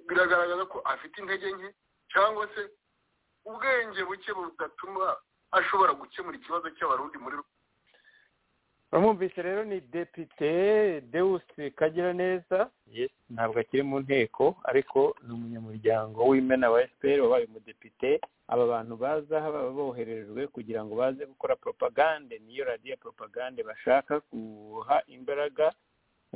biragaragaza ko afite intege nke cyangwa se ubwenge buke budatuma ashobora gukemura ikibazo cy'abarundi muri bamwumvise rero ni depite dewusi kagiraneza ntabwo akiri mu nteko ariko ni umunyamuryango w'imena wa efuperi wabaye umudepite aba bantu baza baba boherejwe kugira ngo baze gukora poropagande niyo radiyo poropagande bashaka guha imbaraga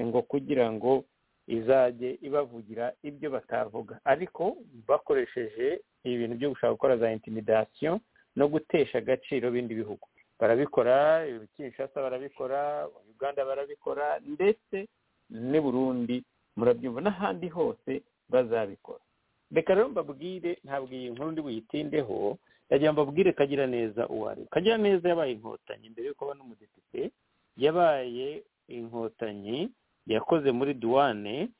ngo kugira ngo izajye ibavugira ibyo batavuga ariko bakoresheje ibintu byo gushaka gukora za intimidasiyo no gutesha agaciro bindi bihugu barabikora kinshasa barabikora uganda barabikora ndetse n'i burundi murabyumva n'ahandi hose bazabikora reka rero mbabwire ntabwo iyi nkuru ndi buyitindeho ndagira ngo mbabwire kagira neza uwo ari kagira neza yabaye inkotanyi mbere yuko aba n'umudepite yabaye inkotanyi yakoze muri duwane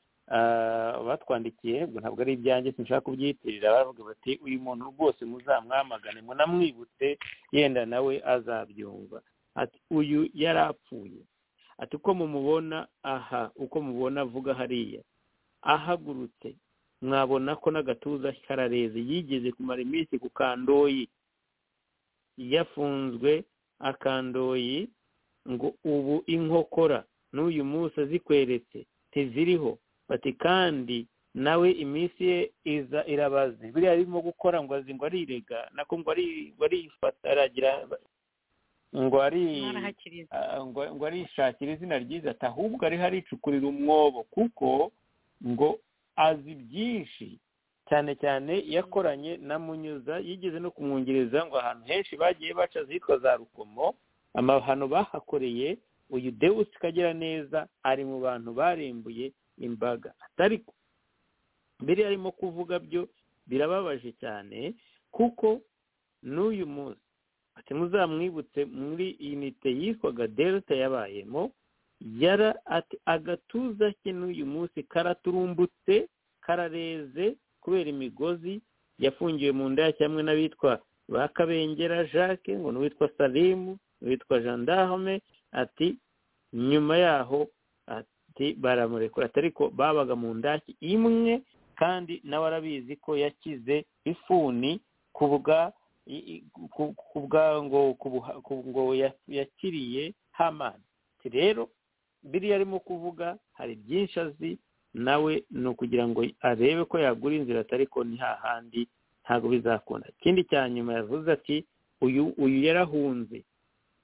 batwandikiye ngo ntabwo ari ibyanjye sinshaka kubyitirira baravuga bati uyu muntu rwose muzamwamagane munamwibutse yenda nawe azabyumva ati uyu yarapfuye ati uko mumubona aha uko mubona avuga hariya ahagurutse mwabona ko n'agatuza karareze yigeze kumara iminsi ku kandoyi yafunzwe akandoyi ngo ubu inkokora n'uyu munsi azikweretse ntiziriho bati kandi nawe iminsi ye iza irabaze biriya arimo gukora ngo azi ngo arirega nako ngo arifata aragira ngo arishakira izina ryiza ati ahubwo ariho aricukurira umwobo kuko ngo azi byinshi cyane cyane yakoranye na munyuza yigeze no kumwongereza ngo ahantu henshi bagiye baca zitwa za rukomo amahano bahakoreye uyu dewusi kagira neza ari mu bantu barembuye imbaga atari mbere arimo kuvuga byo birababaje cyane kuko n'uyu munsi ati muzamwibutse muri inite yitwaga delta yabayemo yara ati agatuza ke n'uyu munsi karaturumbutse karareze kubera imigozi yafungiwe mu nda cyangwa n'abitwa ba kabengera jacques ngo n'uwitwa salimu n'uwitwa jandarume ati nyuma yaho ati baramurekura atari ko babaga mu ndaki imwe kandi nawe arabizi ko yakize ifuni ku bwa ku bwa ngo ngo yakiriye hamani rero biriya arimo kuvuga hari byinshi azi nawe ni ukugira ngo arebe ko yagura inzira atari ko ni hahandi ntabwo bizakunda ikindi cya nyuma yavuze ati uyu uyu yarahunze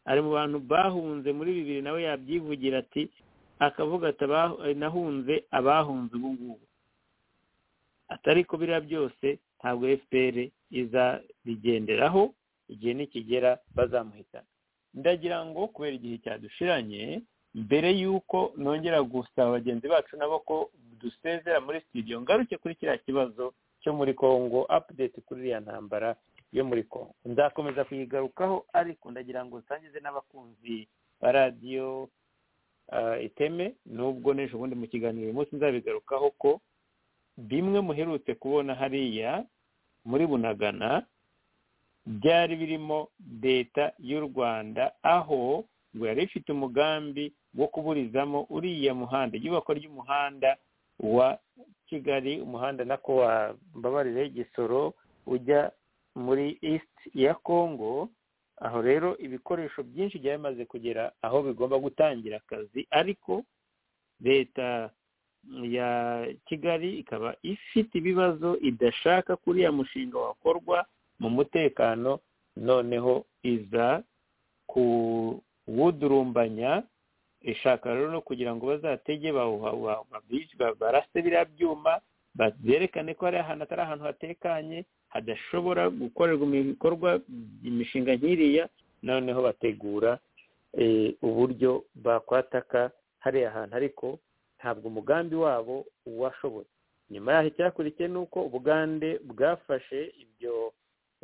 ari mu bantu bahunze muri bibiri nawe yabyivugira ati akavuga ati nahunze abahunze ubu ngubu atari ko biriya byose ntabwo fpr izabigenderaho igihe nikigera bazamuhitana ndagira ngo kubera igihe cyadushiranye mbere y'uko nongera gusaba bagenzi bacu nabo ko dusezera muri studio ngaruke kuri kiriya kibazo cyo muri congo apudeti kuri iriya ntambara yo muri congo nzakomeza kuyigarukaho ariko ndagira ngo nsangize n'abakunzi ba radiyo iteme nubwo n'ejo bundi mu kiganiro uyu munsi nzabigarukaho ko bimwe muherutse kubona hariya muri bunagana byari birimo leta y'u rwanda aho ngo yari ifite umugambi wo kuburizamo uriya muhanda iyubakwa ry'umuhanda wa kigali umuhanda nako wambabarire gisoro ujya muri east ya congo aho rero ibikoresho byinshi byari bimaze kugera aho bigomba gutangira akazi ariko leta ya kigali ikaba ifite ibibazo idashaka ko uriya mushinga wakorwa mu mutekano noneho iza kuwudurumbanya ishaka rero no kugira ngo bazatege barase biriya byuma berekane ko hari ahantu atari ahantu hatekanye hadashobora gukorerwa ibikorwa imishinga nk'iriya noneho bategura uburyo bakwataka hariya hantu ariko ntabwo umugambi wabo washoboye nyuma yaho icyakurikiye ni uko ubugande bwafashe ibyo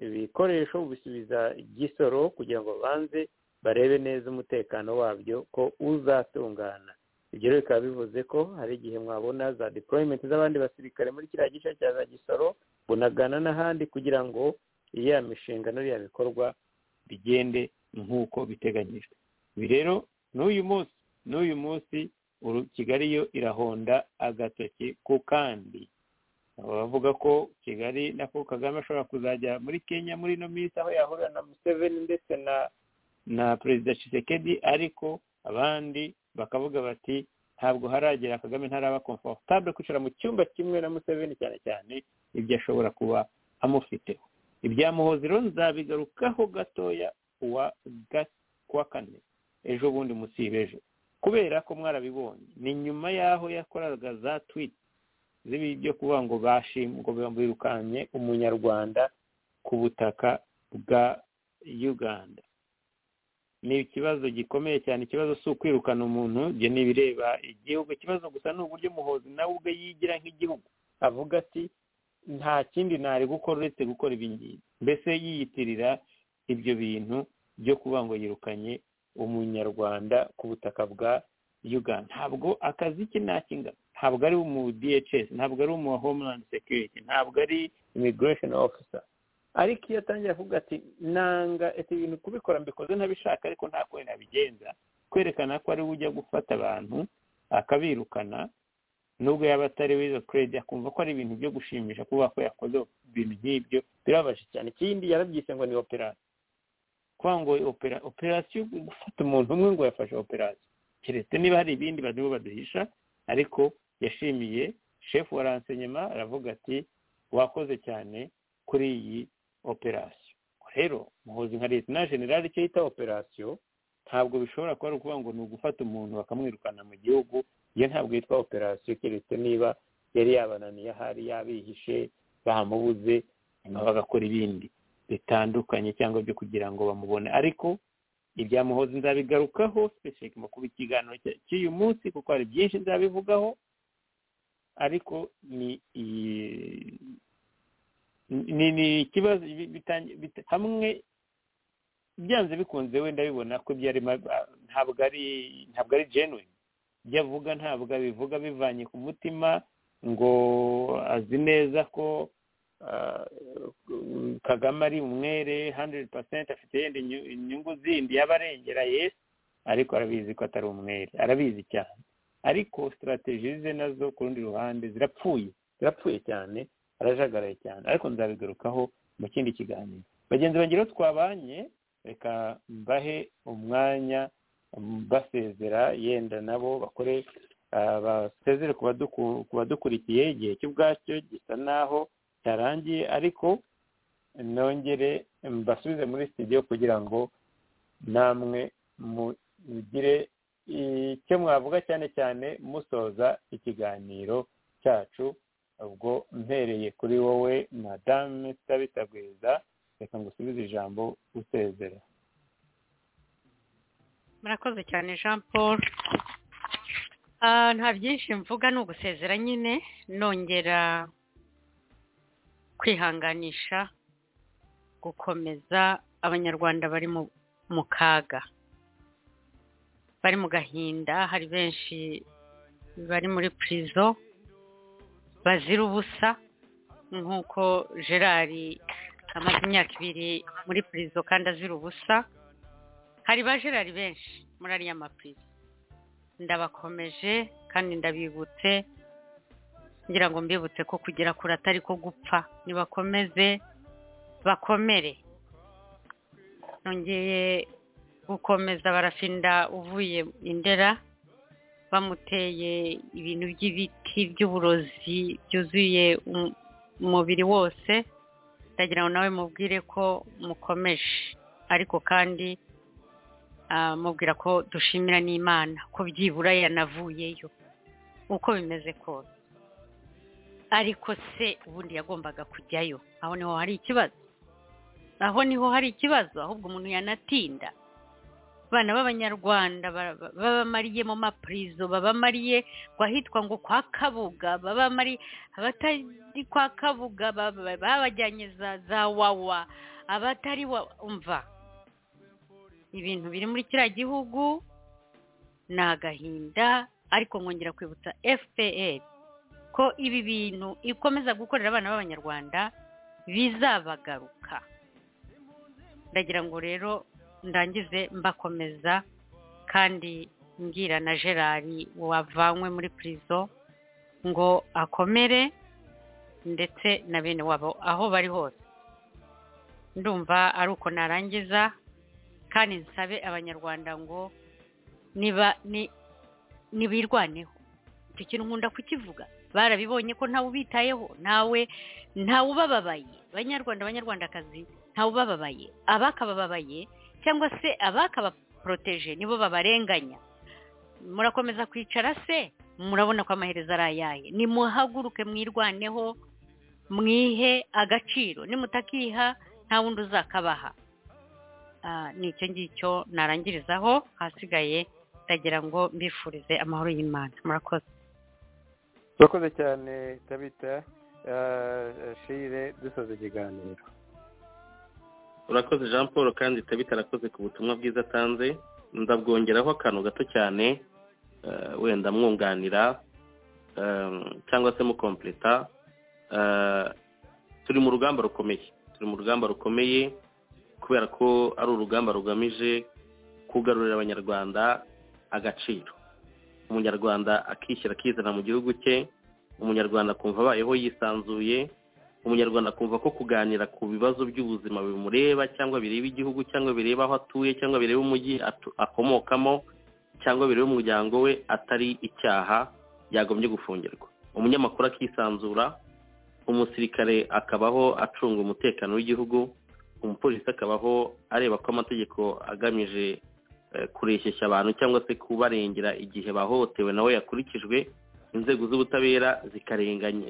ibikoresho busubiza igisoro kugira ngo babanze barebe neza umutekano wabyo ko uzatungana ibyo rero bikaba bivuze ko hari igihe mwabona za deployment z'abandi basirikare muri kiriya gice cya za gisoro bunagana n'ahandi kugira ngo iya mishinga n'iriya bikorwa bigende nk'uko biteganyijwe ibi rero n'uyu munsi n'uyu munsi kigali yo irahonda agatoki ku kandi bavuga ko kigali nako kagame ashobora kuzajya muri kenya muri ino minsi aho yahurira na museveni ndetse na na perezida Tshisekedi ariko abandi bakavuga bati ntabwo haragera kagame ntaraba komfortable kwicara mu cyumba kimwe na museveni cyane cyane ibyo ashobora kuba amufiteho ibya muhoziro nzabigarukaho gatoya kuwa kane ejo bundi munsi y'ejo kubera ko mwarabibonye ni nyuma y'aho yakoraga za twiti zibi byo kuvuga ngo ngo birukanye umunyarwanda ku butaka bwa uganda ni ikibazo gikomeye cyane ikibazo si ukwirukana umuntu ibyo ni ibireba igihugu ikibazo gusa ni uburyo umuhozi nawe ubwe yigira nk'igihugu avuga ati nta kindi ntari gukora uretse gukora ibi ngibi mbese yiyitirira ibyo bintu byo kuvuga ngo yirukanye umunyarwanda ku butaka bwa uganda ntabwo akazi ke nta kingana ntabwo ari umu DHS ntabwo ari umu homeland security ntabwo ari immigration officer ariko iyo atangira kuvuga ati nanga ati ibintu kubikora mbikoze ntabishaka ariko nta kure nabigenza kwerekana ko ari we ujya gufata abantu akabirukana nubwo yaba atari wizo keredi akumva ko ari ibintu byo gushimisha kuba ko yakoze ibintu nk'ibyo birabaje cyane ikindi yarabyise ngo ni operasiyo kuba ngo operasiyo gufata umuntu umwe ngo yafashe operasiyo keretse niba hari ibindi barimo baduhisha ariko yashimiye shefu wa ransenyema aravuga ati wakoze cyane kuri iyi operasiyo rero muhuzi nka leta na generale icyo yita operasiyo ntabwo bishobora kuba ari ukuvuga ngo ni ugufata umuntu bakamwirukana mu gihugu iyo ntabwo yitwa operasiyo keretse niba yari yabananiye ahari yabihishe bamubuze nyuma bagakora ibindi bitandukanye cyangwa byo kugira ngo bamubone ariko ibya muhozi nzabigarukaho sipesifike mu kuba ikiganiro cy'uyu munsi kuko hari byinshi nzabivugaho ariko ni ikibazo hamwe byanze bikunze wenda bibona ko ntabwo ari ntabwo ari genuine ibyo avuga ntabwo abivuga bivanye ku mutima ngo azi neza ko kagame ari umwere handeredi pasenti afite yenda inyungu zindi y'abarengera yesi ariko arabizi ko atari umwere arabizi cyane ariko sitarateji ze nazo ku rundi ruhande zirapfuye zirapfuye cyane arajagaraye cyane ariko nzabigarukaho mu kindi kiganiro bagenzi bangira aho twabanye reka mbahe umwanya basezera yenda nabo bakore basezere ku badukurikiye igihe cy'ubwacyo gisa naho cyarangiye ariko nongere mbasubize muri studio kugira ngo namwe mugire icyo mwavuga cyane cyane musoza ikiganiro cyacu ubwo mpereye kuri wowe madame tutabitagwiza reka ngusubize ijambo usezera murakoze cyane jean paul nta byinshi mvuga ni ugusezera nyine nongera kwihanganisha gukomeza abanyarwanda bari mu kaga bari mu gahinda hari benshi bari muri purizo bazira ubusa nk'uko gerari amaze imyaka ibiri muri purizo kandi azira ubusa hari ba gerari benshi muri ariya mapurizo ndabakomeje kandi ndabibutse ngira ngo mbibutse ko kugira kure atari ko gupfa ntibakomeze bakomere nongeye gukomeza barafinda uvuye indera bamuteye ibintu by'ibiti by'uburozi byuzuye umubiri wose ndagira ngo nawe mubwire ko mukomeje ariko kandi mubwira ko dushimira n'imana ko byibura yanavuyeyo uko bimeze kose ariko se ubundi yagombaga kujyayo aho niho hari ikibazo aho niho hari ikibazo ahubwo umuntu yanatinda abana b'abanyarwanda babamariye mu mapurizo babamariye ngo ahitwa ngo kwa kabuga babamari abatari kwa kabuga babajyanye za wawa abatari umva ibintu biri muri kiriya gihugu ni agahinda ariko nkongera kwibutsa fpr ko ibi bintu ikomeza gukorera abana b'abanyarwanda bizabagaruka ndagira ngo rero ndangize mbakomeza kandi ngira na gerard wavanywe muri purizo ngo akomere ndetse na bene wabo aho bari hose ndumva ari uko narangiza kandi nsabe abanyarwanda ngo niba ntibirwaneho icyo kintu nkunda kukivuga barabibonye ko ntawe ubitayeho ntawe ntawe ubababaye abanyarwanda abanyarwandakazi ntawe ubababaye abakabababaye cyangwa se abakabaporoteje nibo babarenganya murakomeza kwicara se murabona ko amaherezo ari ayaye nimuhaguruke mwirwaneho mwihe agaciro nimutakiha nta wundi uzakabaha ni icyo ngicyo narangirizaho ahasigaye ndagira ngo mbifurize amahoro y'imana murakoze murakoze cyane tabita shire dusoza ikiganiro urakoze jean paul kandi tabita arakoze ku butumwa bwiza atanze ndabwongeraho akantu gato cyane wenda mwunganira cyangwa se mukompleta turi mu rugamba rukomeye turi mu rugamba rukomeye kubera ko ari urugamba rugamije kugarurira abanyarwanda agaciro umunyarwanda akishyira akizana mu gihugu cye umunyarwanda akumva abayeho yisanzuye umunyarwanda akumva ko kuganira ku bibazo by'ubuzima bimureba cyangwa bireba igihugu cyangwa bireba aho atuye cyangwa bireba umujyi akomokamo cyangwa bireba umuryango we atari icyaha yagombye gufungirwa umunyamakuru akisanzura umusirikare akabaho acunga umutekano w'igihugu umupolisi akabaho areba ko amategeko agamije kureshyeshya abantu cyangwa se kubarengera igihe bahohotewe nawe yakurikijwe inzego z'ubutabera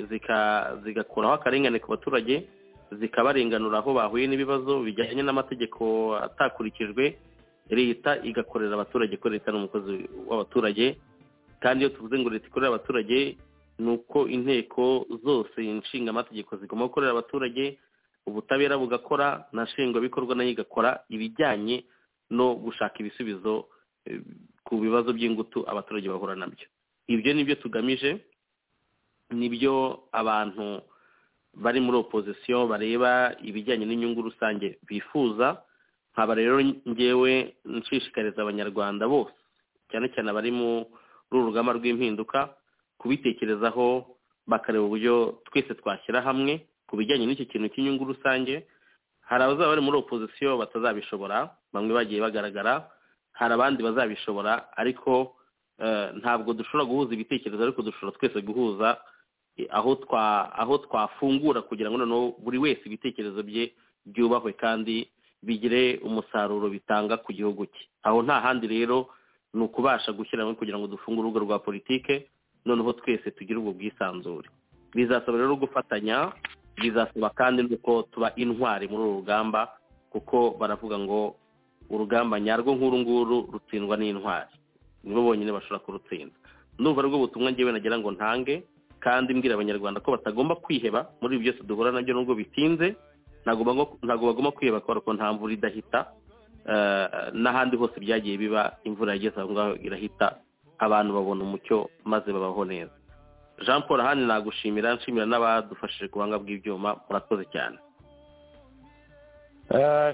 zigakuraho akarengane ku baturage zikabarenganura aho bahuye n'ibibazo bijyanye n'amategeko atakurikijwe leta igakorera abaturage ko leta ni umukozi w'abaturage kandi iyo tuvuze ngo leta ikorera abaturage ni uko inteko zose inshingamategeko zigomba gukorera abaturage ubutabera bugakora na nshingwabikorwa nayo igakora ibijyanye no gushaka ibisubizo ku bibazo by'ingutu abaturage bahura nabyo ibyo ni byo tugamije nibyo abantu bari muri opozisiyo bareba ibijyanye n'inyungu rusange bifuza nkaba rero ngewe nshishikariza abanyarwanda bose cyane cyane abari muri uru rugamba rw'impinduka kubitekerezaho bakareba uburyo twese twashyira hamwe ku bijyanye n'icyo kintu cy'inyungu rusange hari abazaba bari muri opozisiyo batazabishobora bamwe bagiye bagaragara hari abandi bazabishobora ariko ntabwo dushobora guhuza ibitekerezo ariko dushobora twese guhuza aho twa aho twafungura kugira ngo noneho buri wese ibitekerezo bye byubahwe kandi bigire umusaruro bitanga ku gihugu cye aho nta handi rero ni ukubasha gushyira hamwe kugira ngo dufunge urugo rwa politike noneho twese tugire ubwo bwisanzure bizasaba rero gufatanya bizasaba kandi nuko tuba intwari muri uru rugamba kuko baravuga ngo urugamba nyarwo nk'uru nguru rutsindwa n'intwari nibo bonyine bashobora kurutsinda ndumva aribwo butumwa ngewe nagira ngo ntange kandi mbwira abanyarwanda ko batagomba kwiheba muri ibi byose duhura nabyo nubwo bitinze ntabwo bagomba kwiheba kubera ko nta mvura idahita n'ahandi hose byagiye biba imvura yageze aho ngaho irahita abantu babona umucyo maze babaho neza jean paul ahandi nagushimira nshimira n'abadufashije ku buhanga bw'ibyuma murakoze cyane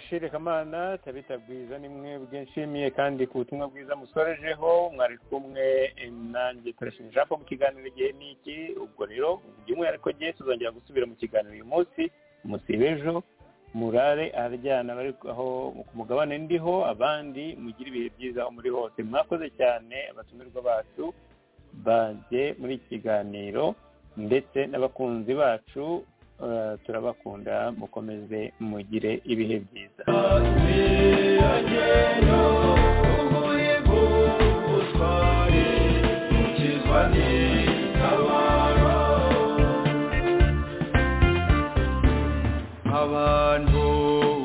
shire kamana tabita bwiza ni mwebwe nshimiye kandi ku butumwa bwiza musorejeho mwari kumwe nanjye turashimira jean paul mu kiganiro igihe ni iki ubwo rero by'umwihariko gihe tuzongera gusubira mu kiganiro uyu munsi musiba ejo murare aharyana bari aho ku mugabane ndiho abandi mugire ibihe byiza aho muri hose mwakoze cyane abatumirwa bacu bagiye muri iki kiganiro ndetse n'abakunzi bacu turabakunda mukomeze mugire ibihe byiza abantu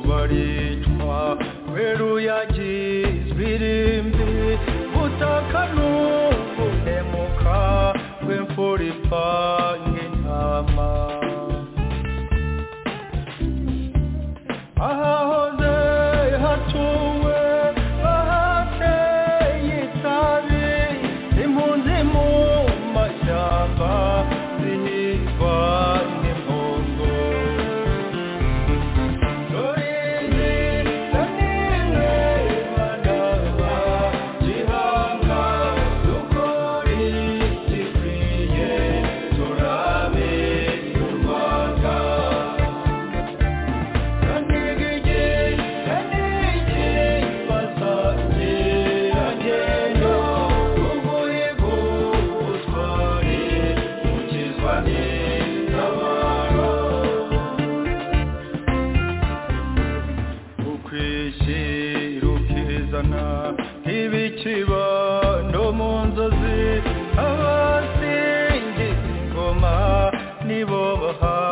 baricwa kubera uyagizwe irimbi butaka n'ukunemuka rw'imfura ipanga intama ahahoze hatuwe bahateye itabi impunzi mu mashyamba zihigwa n'impongo dore izi na nimwe nibo bahawe